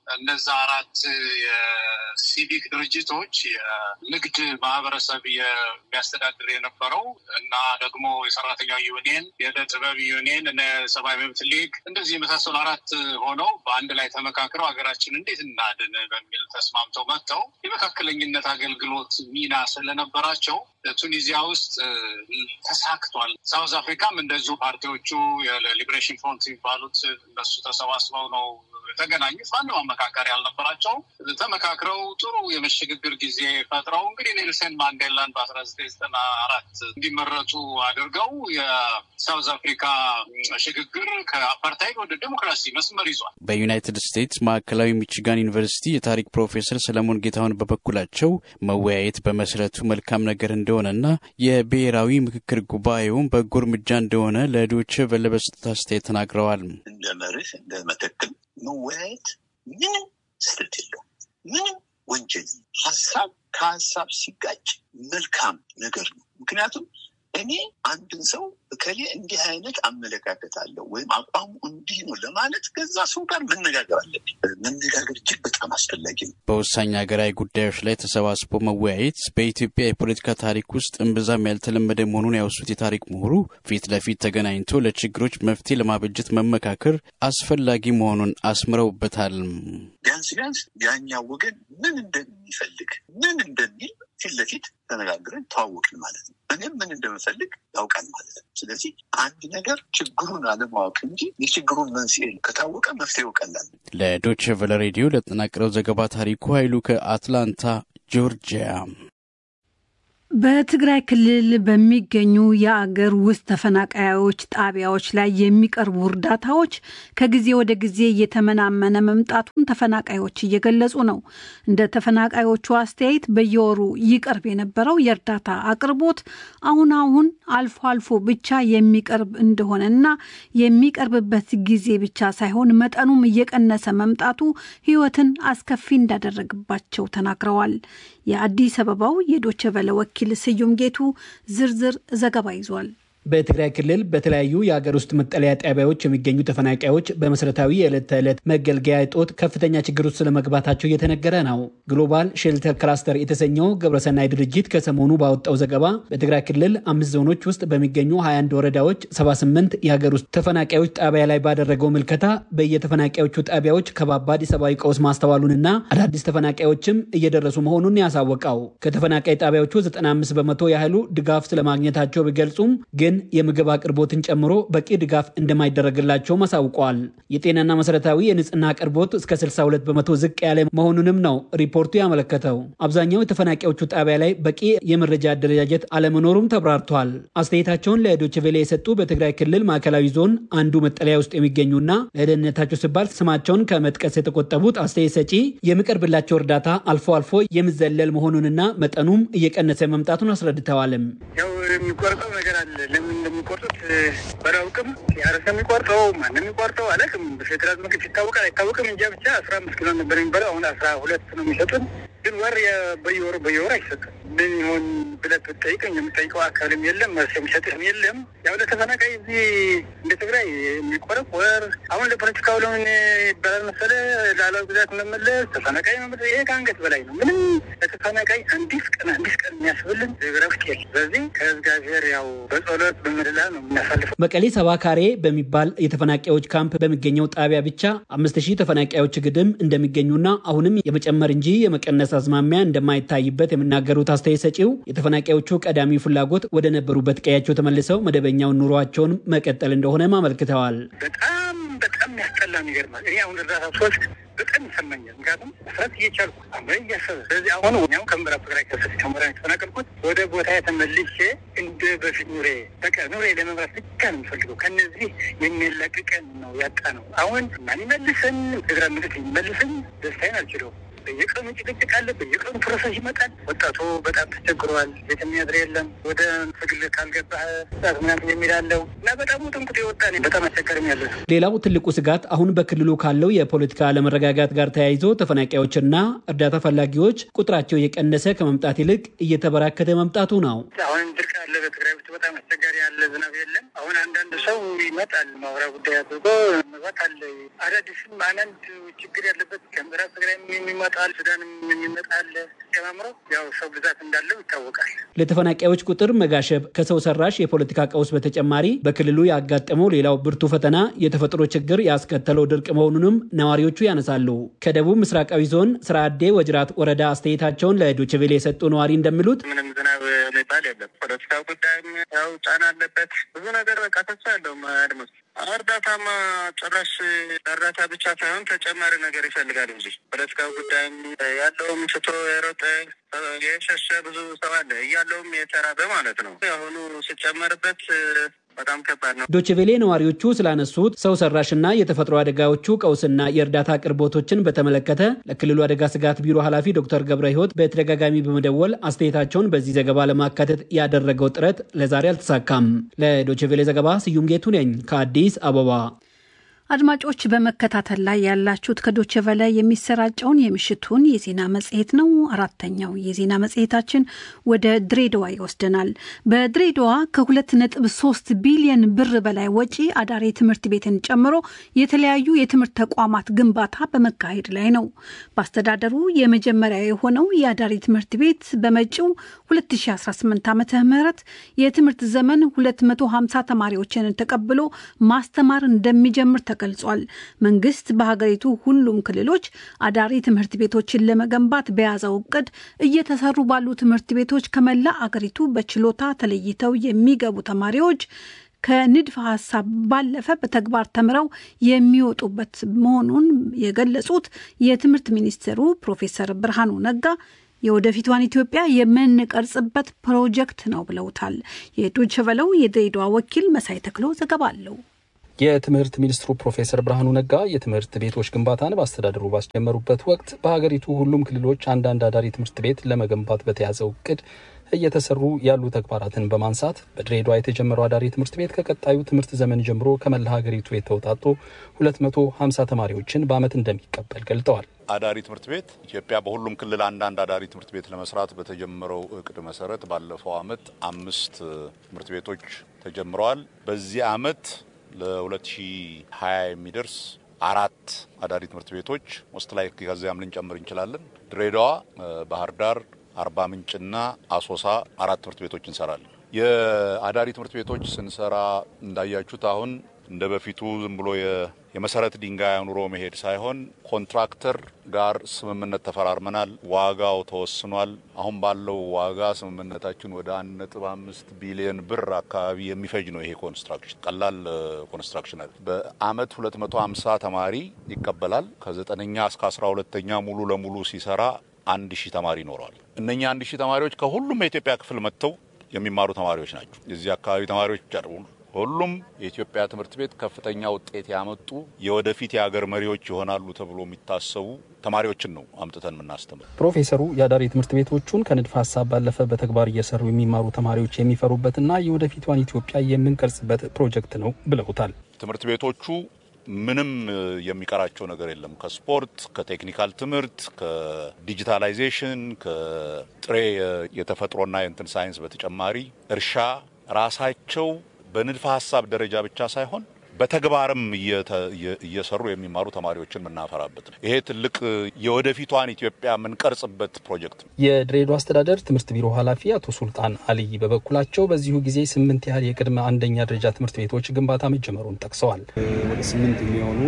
እነዛ አራት የሲቪክ ድርጅቶች የንግድ ማህበረሰብ የሚያስተዳድር የነበረው እና ደግሞ የሰራተኛው ዩኒየን፣ የዕደ ጥበብ ዩኒየን እና የሰብአዊ መብት ሊግ እንደዚህ የመሳሰሉ አራት ሆነው በአንድ ላይ ተመካክረው ሀገራችን እንዴት እናድን በሚል ተስማምተው መጥተው የመካከለኝነት አገልግሎት ሚና ስለነበራቸው ቱኒዚያ ውስጥ ተሳክቷል። ሳውዝ አፍሪካም እንደዚሁ ፓርቲዎቹ የሊብሬሽን ፍሮንት የሚባሉት እነሱ ተሰባስበው ነው የተገናኙት። ማንም አመካከር ያልነበራቸው ተመካክረው ጥሩ የመሸግግር ጊዜ ፈጥረው እንግዲህ ኔልሰን ማንዴላን በአስራ ዘጠኝ ዘጠና አራት እንዲመረጡ አድርገው የሳውዝ አፍሪካ ሽግግር ከአፓርታይድ ወደ ዴሞክራሲ መስመር ይዟል። በዩናይትድ ስቴትስ ማዕከላዊ ሚችጋን ዩኒቨርሲቲ የታሪክ ፕሮፌሰር ሰለሞን ጌታሁን በበኩላቸው መወያየት በመሰረቱ መልካም ነገር እንደሆነና የብሔራዊ ምክክር ጉባኤውን በጎ እርምጃ እንደሆነ ለዶይቼ ቬለ በሰጡት አስተያየት ተናግረዋል። እንደ መርህ እንደ መተክል መወያየት ምንም ስህተት የለውም። ምንም ወንጀል ሀሳብ ከሀሳብ ሲጋጭ መልካም ነገር ነው። ምክንያቱም እኔ አንድን ሰው እከሌ እንዲህ አይነት አመለካከት አለው ወይም አቋሙ እንዲህ ነው ለማለት ከዛ ሰው ጋር መነጋገር አለብኝ። መነጋገር እጅግ በጣም አስፈላጊ ነው። በወሳኝ ሀገራዊ ጉዳዮች ላይ ተሰባስቦ መወያየት በኢትዮጵያ የፖለቲካ ታሪክ ውስጥ እምብዛም ያልተለመደ መሆኑን ያወሱት የታሪክ ምሁሩ ፊት ለፊት ተገናኝቶ ለችግሮች መፍትሄ ለማበጀት መመካከር አስፈላጊ መሆኑን አስምረውበታል። ቢያንስ ቢያንስ ያኛው ወገን ምን እንደሚፈልግ ምን እንደሚል ፊት ለፊት ተነጋግረን ተዋወቅን ማለት ነው። እኔም ምን እንደምፈልግ ያውቃል ማለት ነው። ስለዚህ አንድ ነገር ችግሩን አለማወቅ እንጂ የችግሩን መንስኤ ከታወቀ መፍትሄው ቀላል። ለዶች ቨለ ሬዲዮ ለተጠናቀረው ዘገባ ታሪኩ ኃይሉ ከአትላንታ ጆርጂያ። በትግራይ ክልል በሚገኙ የአገር ውስጥ ተፈናቃዮች ጣቢያዎች ላይ የሚቀርቡ እርዳታዎች ከጊዜ ወደ ጊዜ እየተመናመነ መምጣቱን ተፈናቃዮች እየገለጹ ነው። እንደ ተፈናቃዮቹ አስተያየት በየወሩ ይቀርብ የነበረው የእርዳታ አቅርቦት አሁን አሁን አልፎ አልፎ ብቻ የሚቀርብ እንደሆነና የሚቀርብበት ጊዜ ብቻ ሳይሆን መጠኑም እየቀነሰ መምጣቱ ሕይወትን አስከፊ እንዳደረግባቸው ተናግረዋል። የአዲስ አበባው የዶቸ ቨለ ወኪል ስዩም ጌቱ ዝርዝር ዘገባ ይዟል። በትግራይ ክልል በተለያዩ የሀገር ውስጥ መጠለያ ጣቢያዎች የሚገኙ ተፈናቃዮች በመሰረታዊ የዕለት ተዕለት መገልገያ እጦት ከፍተኛ ችግር ውስጥ ስለመግባታቸው እየተነገረ ነው። ግሎባል ሼልተር ክላስተር የተሰኘው ግብረሰናይ ድርጅት ከሰሞኑ ባወጣው ዘገባ በትግራይ ክልል አምስት ዞኖች ውስጥ በሚገኙ 21 ወረዳዎች 78 የሀገር ውስጥ ተፈናቃዮች ጣቢያ ላይ ባደረገው ምልከታ በየተፈናቃዮቹ ጣቢያዎች ከባባድ የሰብአዊ ቀውስ ማስተዋሉንና አዳዲስ ተፈናቃዮችም እየደረሱ መሆኑን ያሳወቀው ከተፈናቃይ ጣቢያዎቹ 95 በመቶ ያህሉ ድጋፍ ስለማግኘታቸው ቢገልጹም ግን የምግብ አቅርቦትን ጨምሮ በቂ ድጋፍ እንደማይደረግላቸውም አሳውቀዋል። የጤናና መሰረታዊ የንጽህና አቅርቦት እስከ 62 በመቶ ዝቅ ያለ መሆኑንም ነው ሪፖርቱ ያመለከተው። አብዛኛው የተፈናቃዮቹ ጣቢያ ላይ በቂ የመረጃ አደረጃጀት አለመኖሩም ተብራርቷል። አስተያየታቸውን ለዶችቬሌ የሰጡ በትግራይ ክልል ማዕከላዊ ዞን አንዱ መጠለያ ውስጥ የሚገኙና ለደህንነታቸው ሲባል ስማቸውን ከመጥቀስ የተቆጠቡት አስተያየት ሰጪ የሚቀርብላቸው እርዳታ አልፎ አልፎ የሚዘለል መሆኑንና መጠኑም እየቀነሰ መምጣቱን አስረድተዋልም። ያው የሚቆርጠው ነገር አለ ለምን እንደሚቆርጡት ባላውቅም ያረሰ የሚቆርጠው ማንም የሚቆርጠው አላውቅም። በፌዴራል መንግስት ይታወቃል አይታወቅም እንጃ ብቻ አስራ አምስት ኪሎ ነበር የሚባለው አሁን አስራ ሁለት ነው የሚሰጡን። ግን ወር በየወሩ በየወሩ አይሰጥም። ምን ይሆን ብለህ ብትጠይቀኝ የምጠይቀው አካልም የለም፣ መልስ የሚሰጥህም የለም። ያው ለተፈናቃይ እዚህ እንደ ትግራይ የሚቆረቆር አሁን ለፖለቲካው ለምን ይባላል መሰለህ ላላዊ ግዛት መመለስ ተፈናቃይ መመለስ ይሄ ከአንገት በላይ ነው። ምንም ለተፈናቃይ አንዲስ ቀን አንዲስ ቀን የሚያስብልን ረፍት የለ። ስለዚህ ከእግዚአብሔር ያው በጸሎት በምድላ ነው የምናሳልፈው። መቀሌ ሰባ ካሬ በሚባል የተፈናቃዮች ካምፕ በሚገኘው ጣቢያ ብቻ አምስት ሺህ ተፈናቃዮች ግድም እንደሚገኙና አሁንም የመጨመር እንጂ የመቀነስ አዝማሚያ እንደማይታይበት የሚናገሩት አስተያየት ሰጪው የተፈናቃዮቹ ቀዳሚ ፍላጎት ወደ ነበሩበት ቀያቸው ተመልሰው መደበኛውን ኑሯቸውን መቀጠል እንደሆነም አመልክተዋል። በጣም በጣም ያስጠላ ይገርማል። እኔ አሁን እርዳታ ሶስት በጣም ይሰማኛል። ምክንያቱም መስራት እየቻልኩ አምረ እያሰበ ስለዚህ አሁን ኛው ከምዕራብ ትግራይ ከሰት ከመራ የተፈናቀልኩት ወደ ቦታ የተመልሼ እንደ በፊት ኑሬ በቃ ኑሬ ለመምራት ብቻ ነው የምፈልገው። ከነዚህ የሚለቅቀን ነው ያጣ ነው። አሁን ማን ይመልሰን? ፌዴራል መንግስት የሚመልሰን ደስታዬን አልችለውም። በየቀኑ ጭቅጭቅ አለ፣ በየቀኑ ፕሮሰስ ይመጣል። ወጣቱ በጣም ተቸግሯል። ቤት የሚያድር የለም። ወደ ትግል ካልገባህ ጣት ምናምን የሚላለው እና በጣም ውጥንቁጥ የወጣ በጣም አስቸጋሪም ያለ ነው። ሌላው ትልቁ ስጋት አሁን በክልሉ ካለው የፖለቲካ አለመረጋጋት ጋር ተያይዞ ተፈናቃዮችና እርዳታ ፈላጊዎች ቁጥራቸው እየቀነሰ ከመምጣት ይልቅ እየተበራከተ መምጣቱ ነው። አሁን ድርቅ አለ በትግራይ ውስጥ በጣም አስቸጋሪ ያለ ዝናብ የለም። አሁን አንዳንድ ሰው ይመጣል ማውራ ጉዳይ አድርጎ መግባት አለ። አዳዲስም አንዳንድ ችግር ያለበት ከምዕራብ ትግራይ የሚመጣል ሱዳንም የሚመጣል ጨማምሮ ያው ሰው ብዛት እንዳለው ይታወቃል። ለተፈናቃዮች ቁጥር መጋሸብ ከሰው ሰራሽ የፖለቲካ ቀውስ በተጨማሪ በክልሉ ያጋጠመው ሌላው ብርቱ ፈተና የተፈጥሮ ችግር ያስከተለው ድርቅ መሆኑንም ነዋሪዎቹ ያነሳሉ። ከደቡብ ምስራቃዊ ዞን ስራአዴ ወጅራት ወረዳ አስተያየታቸውን ለዶችቬሌ የሰጡ ነዋሪ እንደሚሉት ምንም ዝናብ የሚባል የለም። ፖለቲካ ጉዳይም ያው ጫና አለበት። ብዙ ነገር በቃ ተስፋ ያለውም አድማስ እርዳታማ ጭራሽ እርዳታ ብቻ ሳይሆን ተጨማሪ ነገር ይፈልጋል እንጂ ፖለቲካ ጉዳይም ያለውም ስቶ የሮጠ የሸሸ ብዙ ሰው አለ እያለውም የተራበ ማለት ነው። አሁኑ ሲጨመርበት በጣም ከባድ ነው። ዶችቬሌ ነዋሪዎቹ ስላነሱት ሰው ሰራሽና የተፈጥሮ አደጋዎቹ ቀውስና የእርዳታ አቅርቦቶችን በተመለከተ ለክልሉ አደጋ ስጋት ቢሮ ኃላፊ ዶክተር ገብረ ሕይወት በተደጋጋሚ በመደወል አስተያየታቸውን በዚህ ዘገባ ለማካተት ያደረገው ጥረት ለዛሬ አልተሳካም። ለዶችቬሌ ዘገባ ስዩም ጌቱ ነኝ ከአዲስ አበባ። አድማጮች በመከታተል ላይ ያላችሁት ከዶቼ በላይ የሚሰራጨውን የምሽቱን የዜና መጽሔት ነው። አራተኛው የዜና መጽሔታችን ወደ ድሬዳዋ ይወስደናል። በድሬዳዋ ከሁለት ነጥብ ሶስት ቢሊየን ብር በላይ ወጪ አዳሪ ትምህርት ቤትን ጨምሮ የተለያዩ የትምህርት ተቋማት ግንባታ በመካሄድ ላይ ነው። በአስተዳደሩ የመጀመሪያ የሆነው የአዳሪ ትምህርት ቤት በመጪው 2018 ዓ ም የትምህርት ዘመን 250 ተማሪዎችን ተቀብሎ ማስተማር እንደሚጀምር ተገልጿል። መንግስት በሀገሪቱ ሁሉም ክልሎች አዳሪ ትምህርት ቤቶችን ለመገንባት በያዘው እቅድ እየተሰሩ ባሉ ትምህርት ቤቶች ከመላ አገሪቱ በችሎታ ተለይተው የሚገቡ ተማሪዎች ከንድፈ ሀሳብ ባለፈ በተግባር ተምረው የሚወጡበት መሆኑን የገለጹት የትምህርት ሚኒስትሩ ፕሮፌሰር ብርሃኑ ነጋ የወደፊቷን ኢትዮጵያ የምንቀርጽበት ፕሮጀክት ነው ብለውታል። የዶይቼ ቬለው የድሬዳዋ ወኪል መሳይ ተክሎ ዘገባ አለው። የትምህርት ሚኒስትሩ ፕሮፌሰር ብርሃኑ ነጋ የትምህርት ቤቶች ግንባታን በአስተዳደሩ ባስጀመሩበት ወቅት በሀገሪቱ ሁሉም ክልሎች አንዳንድ አዳሪ ትምህርት ቤት ለመገንባት በተያዘው እቅድ እየተሰሩ ያሉ ተግባራትን በማንሳት በድሬዳዋ የተጀመረው አዳሪ ትምህርት ቤት ከቀጣዩ ትምህርት ዘመን ጀምሮ ከመላ ሀገሪቱ የተውጣጡ 250 ተማሪዎችን በዓመት እንደሚቀበል ገልጠዋል። አዳሪ ትምህርት ቤት ኢትዮጵያ በሁሉም ክልል አንዳንድ አዳሪ ትምህርት ቤት ለመስራት በተጀመረው እቅድ መሰረት ባለፈው ዓመት አምስት ትምህርት ቤቶች ተጀምረዋል። በዚህ ዓመት ለ2020 የሚደርስ አራት አዳሪ ትምህርት ቤቶች ውስጥ ላይ ከዚያም ልንጨምር እንችላለን። ድሬዳዋ፣ ባህር ዳር፣ አርባ ምንጭና አሶሳ አራት ትምህርት ቤቶች እንሰራለን። የአዳሪ ትምህርት ቤቶች ስንሰራ እንዳያችሁት አሁን እንደ በፊቱ ዝም ብሎ የመሰረት ድንጋይ አኑሮ መሄድ ሳይሆን ኮንትራክተር ጋር ስምምነት ተፈራርመናል። ዋጋው ተወስኗል። አሁን ባለው ዋጋ ስምምነታችን ወደ አንድ ነጥብ አምስት ቢሊዮን ብር አካባቢ የሚፈጅ ነው። ይሄ ኮንስትራክሽን ቀላል ኮንስትራክሽን አለ። በአመት ሁለት መቶ ሀምሳ ተማሪ ይቀበላል። ከዘጠነኛ እስከ አስራ ሁለተኛ ሙሉ ለሙሉ ሲሰራ አንድ ሺህ ተማሪ ይኖረዋል። እነኛ አንድ ሺህ ተማሪዎች ከሁሉም የኢትዮጵያ ክፍል መጥተው የሚማሩ ተማሪዎች ናቸው። የዚህ አካባቢ ተማሪዎች ብቻ ሁሉም የኢትዮጵያ ትምህርት ቤት ከፍተኛ ውጤት ያመጡ የወደፊት የሀገር መሪዎች ይሆናሉ ተብሎ የሚታሰቡ ተማሪዎችን ነው አምጥተን የምናስተምር። ፕሮፌሰሩ የአዳሪ ትምህርት ቤቶቹን ከንድፈ ሀሳብ ባለፈ በተግባር እየሰሩ የሚማሩ ተማሪዎች የሚፈሩበትና የወደፊቷን ኢትዮጵያ የምንቀርጽበት ፕሮጀክት ነው ብለውታል። ትምህርት ቤቶቹ ምንም የሚቀራቸው ነገር የለም። ከስፖርት፣ ከቴክኒካል ትምህርት፣ ከዲጂታላይዜሽን፣ ከጥሬ የተፈጥሮና የእንትን ሳይንስ በተጨማሪ እርሻ ራሳቸው በንድፈ ሀሳብ ደረጃ ብቻ ሳይሆን በተግባርም እየሰሩ የሚማሩ ተማሪዎችን የምናፈራበት ነው። ይሄ ትልቅ የወደፊቷን ኢትዮጵያ የምንቀርጽበት ፕሮጀክት ነው። የድሬዳዋ አስተዳደር ትምህርት ቢሮ ኃላፊ አቶ ሱልጣን አልይ በበኩላቸው በዚሁ ጊዜ ስምንት ያህል የቅድመ አንደኛ ደረጃ ትምህርት ቤቶች ግንባታ መጀመሩን ጠቅሰዋል። ወደ ስምንት የሚሆኑ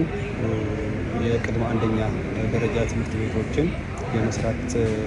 የቅድመ አንደኛ ደረጃ ትምህርት ቤቶችን የመስራት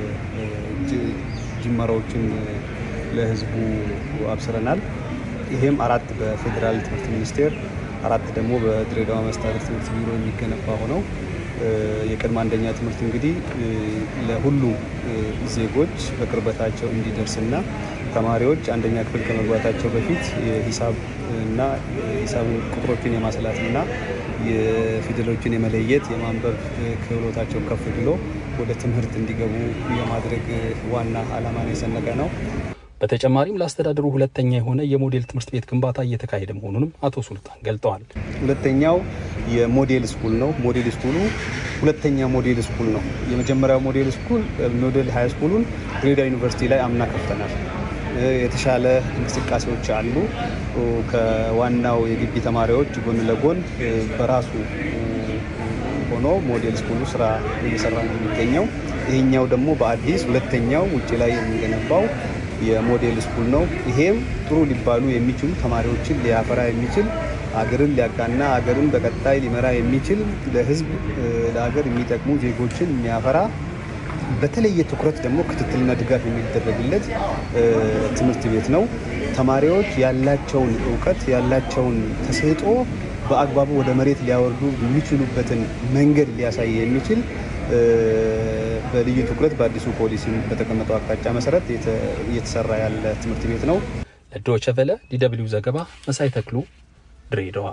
ጅመራዎችን ለሕዝቡ አብስረናል። ይሄም አራት በፌዴራል ትምህርት ሚኒስቴር አራት ደግሞ በድሬዳዋ መስተዳድር ትምህርት ቢሮ የሚገነባ ሆነው የቅድመ አንደኛ ትምህርት እንግዲህ ለሁሉም ዜጎች በቅርበታቸው እንዲደርስና ተማሪዎች አንደኛ ክፍል ከመግባታቸው በፊት የሂሳብ እና ሂሳብን ቁጥሮችን የማስላት እና የፊደሎችን የመለየት የማንበብ ክህሎታቸው ከፍ ብሎ ወደ ትምህርት እንዲገቡ የማድረግ ዋና ዓላማን የሰነቀ ነው። በተጨማሪም ለአስተዳደሩ ሁለተኛ የሆነ የሞዴል ትምህርት ቤት ግንባታ እየተካሄደ መሆኑንም አቶ ሱልጣን ገልጠዋል። ሁለተኛው የሞዴል ስኩል ነው። ሞዴል ስኩሉ ሁለተኛ ሞዴል ስኩል ነው። የመጀመሪያው ሞዴል ስኩል ሞዴል ሀይ ስኩሉን ድሬዳዋ ዩኒቨርሲቲ ላይ አምና ከፍተናል። የተሻለ እንቅስቃሴዎች አሉ። ከዋናው የግቢ ተማሪዎች ጎን ለጎን በራሱ ሆኖ ሞዴል ስኩሉ ስራ እየሰራ ነው የሚገኘው። ይሄኛው ደግሞ በአዲስ ሁለተኛው ውጭ ላይ የሚገነባው የሞዴል ስኩል ነው። ይሄም ጥሩ ሊባሉ የሚችሉ ተማሪዎችን ሊያፈራ የሚችል አገርን ሊያቃና አገርን በቀጣይ ሊመራ የሚችል ለሕዝብ ለሀገር የሚጠቅሙ ዜጎችን የሚያፈራ በተለየ ትኩረት ደግሞ ክትትልና ድጋፍ የሚደረግለት ትምህርት ቤት ነው። ተማሪዎች ያላቸውን እውቀት ያላቸውን ተሰጥኦ በአግባቡ ወደ መሬት ሊያወርዱ የሚችሉበትን መንገድ ሊያሳይ የሚችል በልዩ ትኩረት በአዲሱ ፖሊሲ በተቀመጠው አቅጣጫ መሰረት እየተሰራ ያለ ትምህርት ቤት ነው። ለዶይቼ ቬለ ዲደብሊው ዘገባ መሳይ ተክሉ ድሬዳዋ።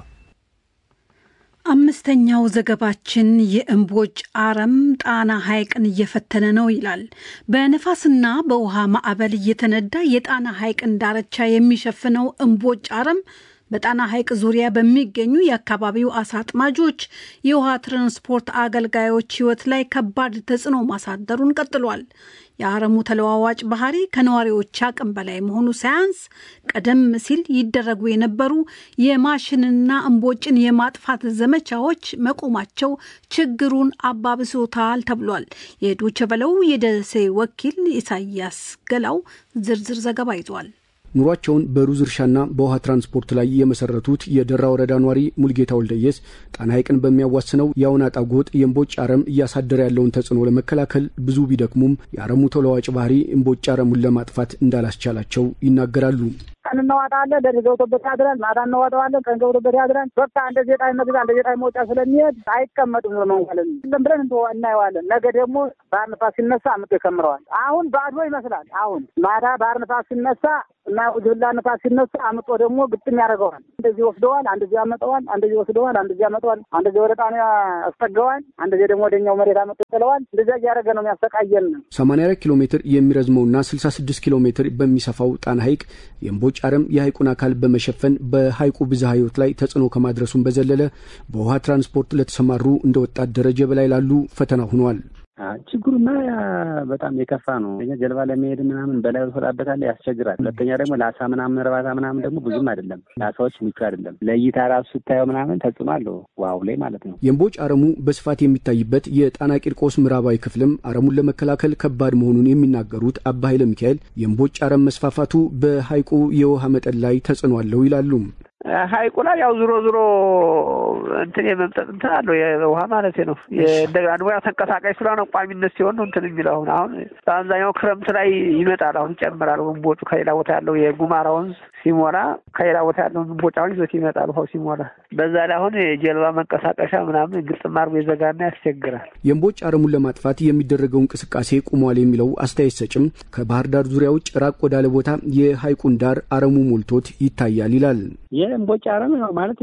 አምስተኛው ዘገባችን የእምቦጭ አረም ጣና ሐይቅን እየፈተነ ነው ይላል። በነፋስና በውሃ ማዕበል እየተነዳ የጣና ሐይቅን ዳርቻ የሚሸፍነው እምቦጭ አረም በጣና ሐይቅ ዙሪያ በሚገኙ የአካባቢው አሳ አጥማጆች፣ የውሃ ትራንስፖርት አገልጋዮች ሕይወት ላይ ከባድ ተጽዕኖ ማሳደሩን ቀጥሏል። የአረሙ ተለዋዋጭ ባህሪ ከነዋሪዎች አቅም በላይ መሆኑ ሳያንስ ቀደም ሲል ይደረጉ የነበሩ የማሽንና እምቦጭን የማጥፋት ዘመቻዎች መቆማቸው ችግሩን አባብሶታል ተብሏል። የዶቸ በለው የደሴ ወኪል ኢሳያስ ገላው ዝርዝር ዘገባ ይዟል። ኑሯቸውን በሩዝ እርሻና በውሃ ትራንስፖርት ላይ የመሰረቱት የደራ ወረዳ ኗሪ ሙልጌታ ወልደየስ ጣና ሐይቅን በሚያዋስነው የአውናጣ ጎጥ የእምቦጭ አረም እያሳደረ ያለውን ተጽዕኖ ለመከላከል ብዙ ቢደክሙም የአረሙ ተለዋዋጭ ባህሪ እምቦጭ አረሙን ለማጥፋት እንዳላስቻላቸው ይናገራሉ። ቀን እናዋጣዋለን፣ ሌሊት ገብቶበት ያድራል። ማታ እናዋጣዋለን፣ ቀን ገብቶበት ያድራል። በቃ እንደ ዜጣይ መግዛ እንደ ዜጣይ መውጫ ስለሚሄድ አይቀመጡም። መንጓለን ለም ብለን እንደ እናየዋለን። ነገ ደግሞ ባህር ንፋስ ሲነሳ አምጦ ይከምረዋል። አሁን ባዶ ይመስላል። አሁን ማታ ባህር ንፋስ ሲነሳ እና ጅላ ንፋስ ሲነሳ አምጦ ደግሞ ግጥም ያደርገዋል። እንደዚህ ወስደዋል፣ አንደዚህ ያመጠዋል፣ አንደዚህ ወስደዋል፣ አንደዚህ ያመጠዋል፣ አንደዚህ ወደ ጣና ያስጠገዋል፣ አንደዚህ ደግሞ ወደኛው መሬት አመጡ ጥለዋል። እንደዚያ እያደረገ ነው የሚያሰቃየን። 84 ኪሎ ሜትር የሚረዝመውና 66 ኪሎ ሜትር በሚሰፋው ጣና ሐይቅ የእምቦጭ አረም የሐይቁን አካል በመሸፈን በሐይቁ ብዝሃ ሕይወት ላይ ተጽዕኖ ከማድረሱን በዘለለ በውሃ ትራንስፖርት ለተሰማሩ እንደ ወጣት ደረጀ በላይ ላሉ ፈተና ሆኗል። ችግሩማ በጣም የከፋ ነው። ጀልባ ለመሄድ ምናምን በላይ ወሰዳበታለ ያስቸግራል። ሁለተኛ ደግሞ ለአሳ ምናምን እርባታ ምናምን ደግሞ ብዙም አይደለም፣ ለአሳዎች ምቹ አይደለም። ለእይታ ራሱ ስታየው ምናምን ተጽዕኖ አለው ዋው ላይ ማለት ነው። የእምቦጭ አረሙ በስፋት የሚታይበት የጣና ቂርቆስ ምዕራባዊ ክፍልም አረሙን ለመከላከል ከባድ መሆኑን የሚናገሩት አባ ኃይለ ሚካኤል የእምቦጭ አረም መስፋፋቱ በሐይቁ የውሃ መጠን ላይ ተጽዕኖ አለው ይላሉ። ሀይቁ ላይ ያው ዞሮ ዞሮ እንትን የመምጠጥ እንትን አለው የውሃ ማለት ነው። እንደገና ደግሞ ያው ተንቀሳቃሽ ስለሆነ ቋሚነት ሲሆን ነው እንትን የሚለው አሁን አሁን በአብዛኛው ክረምት ላይ ይመጣል። አሁን ይጨምራል ወንቦጩ ከሌላ ቦታ ያለው የጉማራ ወንዝ ሲሞላ ከሌላ ቦታ ያለው ወንቦጭ አሁን ይዞት ይመጣል ውሃው ሲሞላ። በዛ ላይ አሁን የጀልባ መንቀሳቀሻ ምናምን ግጥም አድርጎ የዘጋና ያስቸግራል። የእምቦጭ አረሙን ለማጥፋት የሚደረገው እንቅስቃሴ ቁሟል የሚለው አስተያየት ሰጭም ከባህር ዳር ዙሪያ ውጭ ራቅ ወዳለ ቦታ የሐይቁን ዳር አረሙ ሞልቶት ይታያል ይላል። የእምቦጭ አረም ማለት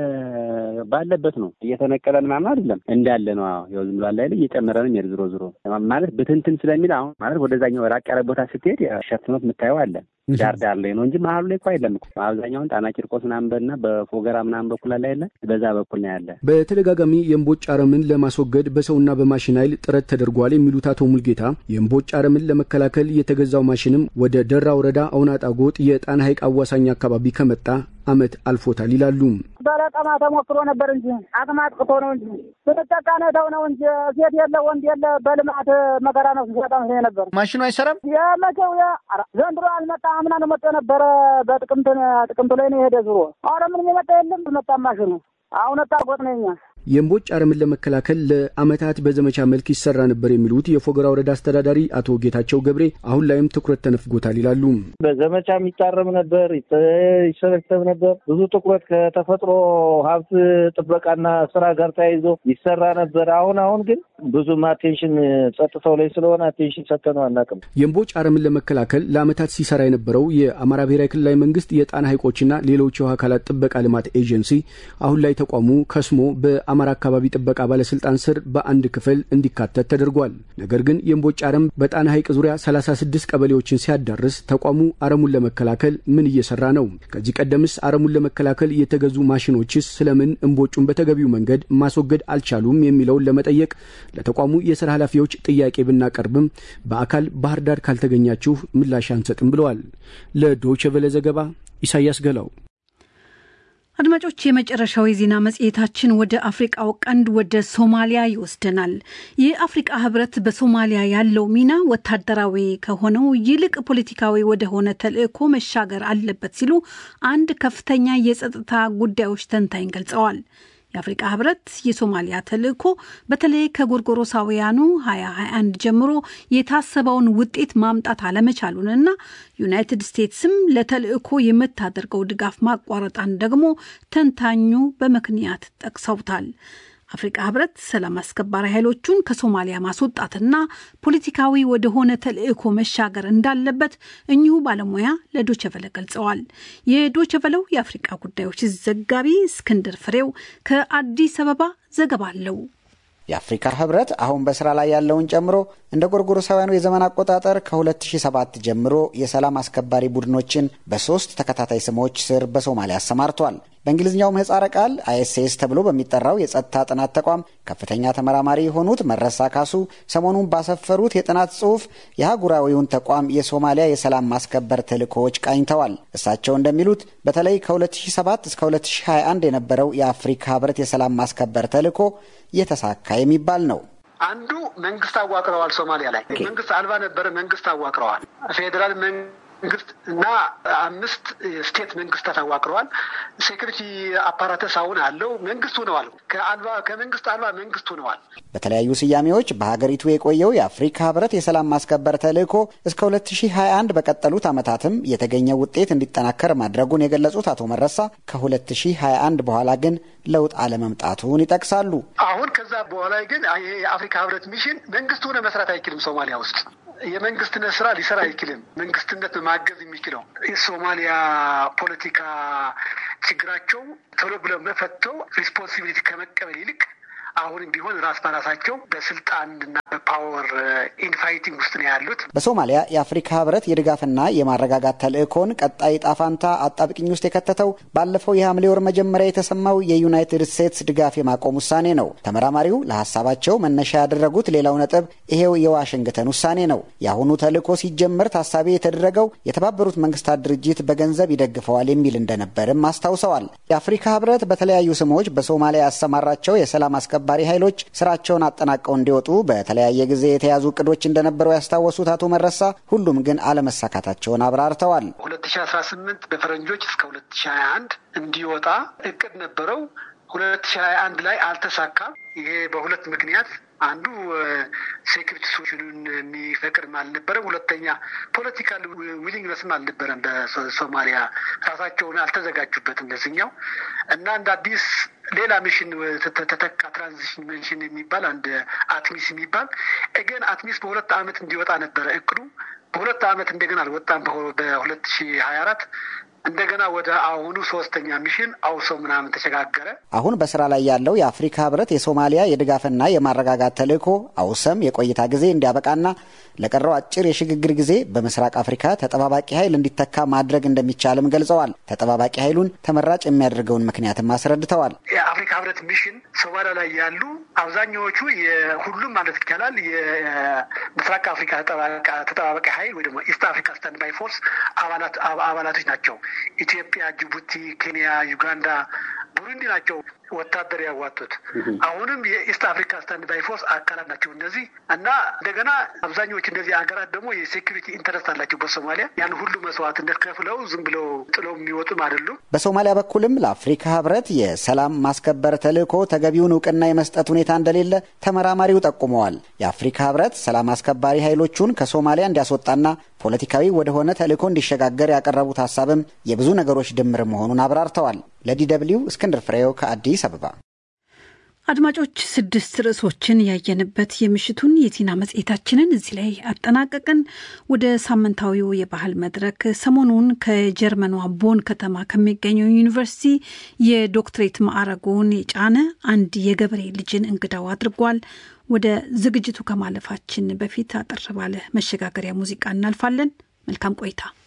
ባለበት ነው እየተነቀለ ምናምን አይደለም እንዳለ ነው። ያው ዝም ብሎ አለ አይደል እየጨመረ ነው የሚሄድ ዝሮ ዝሮ ማለት ብትንትን ስለሚል አሁን ማለት ወደዛኛው ራቅ ያለ ቦታ ስትሄድ ሸፍኖት የምታየው አለ ዳር ዳር ላይ ነው እንጂ መሀሉ ላይ እኮ አይደለም። አብዛኛውን ጣና ቂርቆስ ምናምን በና በፎገራ ምናምን በኩል አለ ያለ በዛ በኩል ነው ያለ። በተደጋጋሚ የእምቦጭ አረምን ለማስወገድ በሰውና በማሽን ኃይል ጥረት ተደርጓል የሚሉት አቶ ሙልጌታ የእምቦጭ አረምን ለመከላከል የተገዛው ማሽንም ወደ ደራ ወረዳ አውናጣ ጎጥ የጣና ሐይቅ አዋሳኝ አካባቢ ከመጣ ዓመት አልፎታል ይላሉ። በለቀማ ተሞክሮ ነበር እንጂ አቅም አጥቅቶ ነው እንጂ ስንጠቃነተው ነው እንጂ ሴት የለ ወንድ የለ በልማት መከራ ነው ሲሰጣም ነበር። ማሽኑ አይሰራም። የመቼው ዘንድሮ አልመጣ አምና ነው መጥቶ ነበረ። በጥቅምት ጥቅምት ላይ ነው የሄደ ዙሮ። አረ ምንም የመጣ የለም። መጣ ማሽኑ አሁን ታጎጥ ነው እኛ የእምቦጭ አረምን ለመከላከል ለዓመታት በዘመቻ መልክ ይሰራ ነበር የሚሉት የፎገራ ወረዳ አስተዳዳሪ አቶ ጌታቸው ገብሬ አሁን ላይም ትኩረት ተነፍጎታል ይላሉ። በዘመቻ የሚታረም ነበር፣ ይሰበሰብ ነበር። ብዙ ትኩረት ከተፈጥሮ ሀብት ጥበቃና ስራ ጋር ተያይዞ ይሰራ ነበር። አሁን አሁን ግን ብዙም አቴንሽን ጸጥታው ላይ ስለሆነ አቴንሽን ሰጥተነው አናውቅም። የእምቦጭ አረምን ለመከላከል ለዓመታት ሲሰራ የነበረው የአማራ ብሔራዊ ክልላዊ መንግስት የጣና ሐይቆችና ሌሎች የውሃ አካላት ጥበቃ ልማት ኤጀንሲ አሁን ላይ ተቋሙ ከስሞ በ በአማራ አካባቢ ጥበቃ ባለስልጣን ስር በአንድ ክፍል እንዲካተት ተደርጓል። ነገር ግን የእምቦጭ አረም በጣና ሐይቅ ዙሪያ 36 ቀበሌዎችን ሲያዳርስ ተቋሙ አረሙን ለመከላከል ምን እየሰራ ነው? ከዚህ ቀደምስ አረሙን ለመከላከል የተገዙ ማሽኖችስ ስለምን እምቦጩን በተገቢው መንገድ ማስወገድ አልቻሉም? የሚለውን ለመጠየቅ ለተቋሙ የስራ ኃላፊዎች ጥያቄ ብናቀርብም በአካል ባህር ዳር ካልተገኛችሁ ምላሽ አንሰጥም ብለዋል። ለዶይቼ ቬለ ዘገባ ኢሳያስ ገላው። አድማጮች፣ የመጨረሻው የዜና መጽሔታችን ወደ አፍሪቃው ቀንድ ወደ ሶማሊያ ይወስደናል። የአፍሪቃ ህብረት በሶማሊያ ያለው ሚና ወታደራዊ ከሆነው ይልቅ ፖለቲካዊ ወደሆነ ተልዕኮ መሻገር አለበት ሲሉ አንድ ከፍተኛ የጸጥታ ጉዳዮች ተንታኝ ገልጸዋል። የአፍሪቃ ህብረት የሶማሊያ ተልዕኮ በተለይ ከጎርጎሮሳውያኑ 2021 ጀምሮ የታሰበውን ውጤት ማምጣት አለመቻሉንና ዩናይትድ ስቴትስም ለተልዕኮ የምታደርገው ድጋፍ ማቋረጣን ደግሞ ተንታኙ በምክንያት ጠቅሰውታል። አፍሪቃ ህብረት ሰላም አስከባሪ ኃይሎቹን ከሶማሊያ ማስወጣትና ፖለቲካዊ ወደሆነ ተልዕኮ መሻገር እንዳለበት እኚሁ ባለሙያ ለዶቸቨለ ገልጸዋል። የዶቸቨለው የአፍሪቃ ጉዳዮች ዘጋቢ እስክንድር ፍሬው ከአዲስ አበባ ዘገባ አለው። የአፍሪካ ህብረት አሁን በስራ ላይ ያለውን ጨምሮ እንደ ጎርጎሮሳውያኑ የዘመን አቆጣጠር ከ2007 ጀምሮ የሰላም አስከባሪ ቡድኖችን በሶስት ተከታታይ ስሞች ስር በሶማሊያ አሰማርቷል። በእንግሊዝኛው ምህጻረ ቃል አይኤስኤስ ተብሎ በሚጠራው የጸጥታ ጥናት ተቋም ከፍተኛ ተመራማሪ የሆኑት መረሳ ካሱ ሰሞኑን ባሰፈሩት የጥናት ጽሑፍ የአህጉራዊውን ተቋም የሶማሊያ የሰላም ማስከበር ተልእኮዎች ቃኝተዋል። እሳቸው እንደሚሉት በተለይ ከ2007 እስከ 2021 የነበረው የአፍሪካ ህብረት የሰላም ማስከበር ተልእኮ የተሳካ የሚባል ነው። አንዱ መንግስት አዋቅረዋል። ሶማሊያ ላይ መንግስት አልባ ነበረ። መንግስት አዋቅረዋል። ፌዴራል መንግስት እና አምስት ስቴት መንግስታት አዋቅረዋል። ሴኩሪቲ አፓራተስ አሁን አለው። መንግስት ሆነዋል። ከአልባ ከመንግስት አልባ መንግስት ሆነዋል። በተለያዩ ስያሜዎች በሀገሪቱ የቆየው የአፍሪካ ህብረት የሰላም ማስከበር ተልእኮ እስከ 2021 በቀጠሉት ዓመታትም የተገኘ ውጤት እንዲጠናከር ማድረጉን የገለጹት አቶ መረሳ ከ2021 በኋላ ግን ለውጥ አለመምጣቱን ይጠቅሳሉ። አሁን ከዛ በኋላ ግን የአፍሪካ ህብረት ሚሽን መንግስት ሆነ መስራት አይችልም ሶማሊያ ውስጥ የመንግስትነት ስራ ሊሰራ አይችልም። መንግስትነት ማገዝ የሚችለው የሶማሊያ ፖለቲካ ችግራቸው ቶሎ ብለው መፈተው ሪስፖንሲቢሊቲ ከመቀበል ይልቅ አሁንም ቢሆን ራስ በራሳቸው በስልጣንና በፓወር ኢንፋይቲንግ ውስጥ ነው ያሉት። በሶማሊያ የአፍሪካ ህብረት የድጋፍና የማረጋጋት ተልእኮን ቀጣይ ጣፋንታ አጣብቅኝ ውስጥ የከተተው ባለፈው የሐምሌ ወር መጀመሪያ የተሰማው የዩናይትድ ስቴትስ ድጋፍ የማቆም ውሳኔ ነው። ተመራማሪው ለሀሳባቸው መነሻ ያደረጉት ሌላው ነጥብ ይሄው የዋሽንግተን ውሳኔ ነው። የአሁኑ ተልእኮ ሲጀመር ታሳቢ የተደረገው የተባበሩት መንግስታት ድርጅት በገንዘብ ይደግፈዋል የሚል እንደነበርም አስታውሰዋል። የአፍሪካ ህብረት በተለያዩ ስሞች በሶማሊያ ያሰማራቸው የሰላም አስከ አስከባሪ ኃይሎች ስራቸውን አጠናቀው እንዲወጡ በተለያየ ጊዜ የተያዙ እቅዶች እንደነበሩ ያስታወሱት አቶ መረሳ ሁሉም ግን አለመሳካታቸውን አብራርተዋል። ሁለት ሺ አስራ ስምንት በፈረንጆች እስከ ሁለት ሺ ሀያ አንድ እንዲወጣ እቅድ ነበረው። ሁለት ሺ ሀያ አንድ ላይ አልተሳካም። ይሄ በሁለት ምክንያት አንዱ ሴኩሪቲ ሶሉሽኑን የሚፈቅድም አልነበረም። ሁለተኛ ፖለቲካል ዊሊንግነስም አልነበረም። በሶማሊያ ራሳቸውን አልተዘጋጁበትም ለዚኛው እና እንደ አዲስ ሌላ ሚሽን ተተካ። ትራንዚሽን ሚሽን የሚባል አንድ አትሚስ የሚባል እገን አትሚስ በሁለት ዓመት እንዲወጣ ነበረ እቅዱ። በሁለት ዓመት እንደገና አልወጣም። በሁለት ሺ ሀያ አራት እንደገና ወደ አሁኑ ሶስተኛ ሚሽን አውሶ ምናምን ተሸጋገረ። አሁን በስራ ላይ ያለው የአፍሪካ ህብረት የሶማሊያ የድጋፍና የማረጋጋት ተልእኮ አውሰም የቆይታ ጊዜ እንዲያበቃና ለቀረው አጭር የሽግግር ጊዜ በምስራቅ አፍሪካ ተጠባባቂ ኃይል እንዲተካ ማድረግ እንደሚቻልም ገልጸዋል። ተጠባባቂ ኃይሉን ተመራጭ የሚያደርገውን ምክንያትም አስረድተዋል። የአፍሪካ ህብረት ሚሽን ሶማሊያ ላይ ያሉ አብዛኛዎቹ የሁሉም ማለት ይቻላል የምስራቅ አፍሪካ ተጠባባቂ ኃይል ወይ ደግሞ ኢስት አፍሪካ ስታንድ ባይ ፎርስ አባላቶች ናቸው። ኢትዮጵያ፣ ጅቡቲ፣ ኬንያ፣ ዩጋንዳ፣ ቡሩንዲ ናቸው ወታደር ያዋጡት። አሁንም የኢስት አፍሪካ ስታንድ ባይ ፎርስ አካላት ናቸው እነዚህ እና እንደገና አብዛኞቹ እነዚህ ሀገራት ደግሞ የሴኩሪቲ ኢንተረስት አላቸው በሶማሊያ ያን ሁሉ መስዋዕትነት ከፍለው ዝም ብለው ጥለው የሚወጡም አይደሉም። በሶማሊያ በኩልም ለአፍሪካ ህብረት የሰላም ማስከበር ተልእኮ ተገቢውን እውቅና የመስጠት ሁኔታ እንደሌለ ተመራማሪው ጠቁመዋል። የአፍሪካ ህብረት ሰላም አስከባሪ ኃይሎቹን ከሶማሊያ እንዲያስወጣና ፖለቲካዊ ወደሆነ ተልእኮ እንዲሸጋገር ያቀረቡት ሀሳብም የብዙ ነገሮች ድምር መሆኑን አብራርተዋል። ለዲ ደብልዩ እስክንድር ፍሬው ከአዲስ አበባ። አድማጮች ስድስት ርዕሶችን ያየንበት የምሽቱን የዜና መጽሔታችንን እዚህ ላይ አጠናቀቅን። ወደ ሳምንታዊው የባህል መድረክ ሰሞኑን ከጀርመኗ ቦን ከተማ ከሚገኘው ዩኒቨርሲቲ የዶክትሬት ማዕረጉን የጫነ አንድ የገበሬ ልጅን እንግዳው አድርጓል። ወደ ዝግጅቱ ከማለፋችን በፊት አጠር ባለ መሸጋገሪያ ሙዚቃ እናልፋለን። መልካም ቆይታ።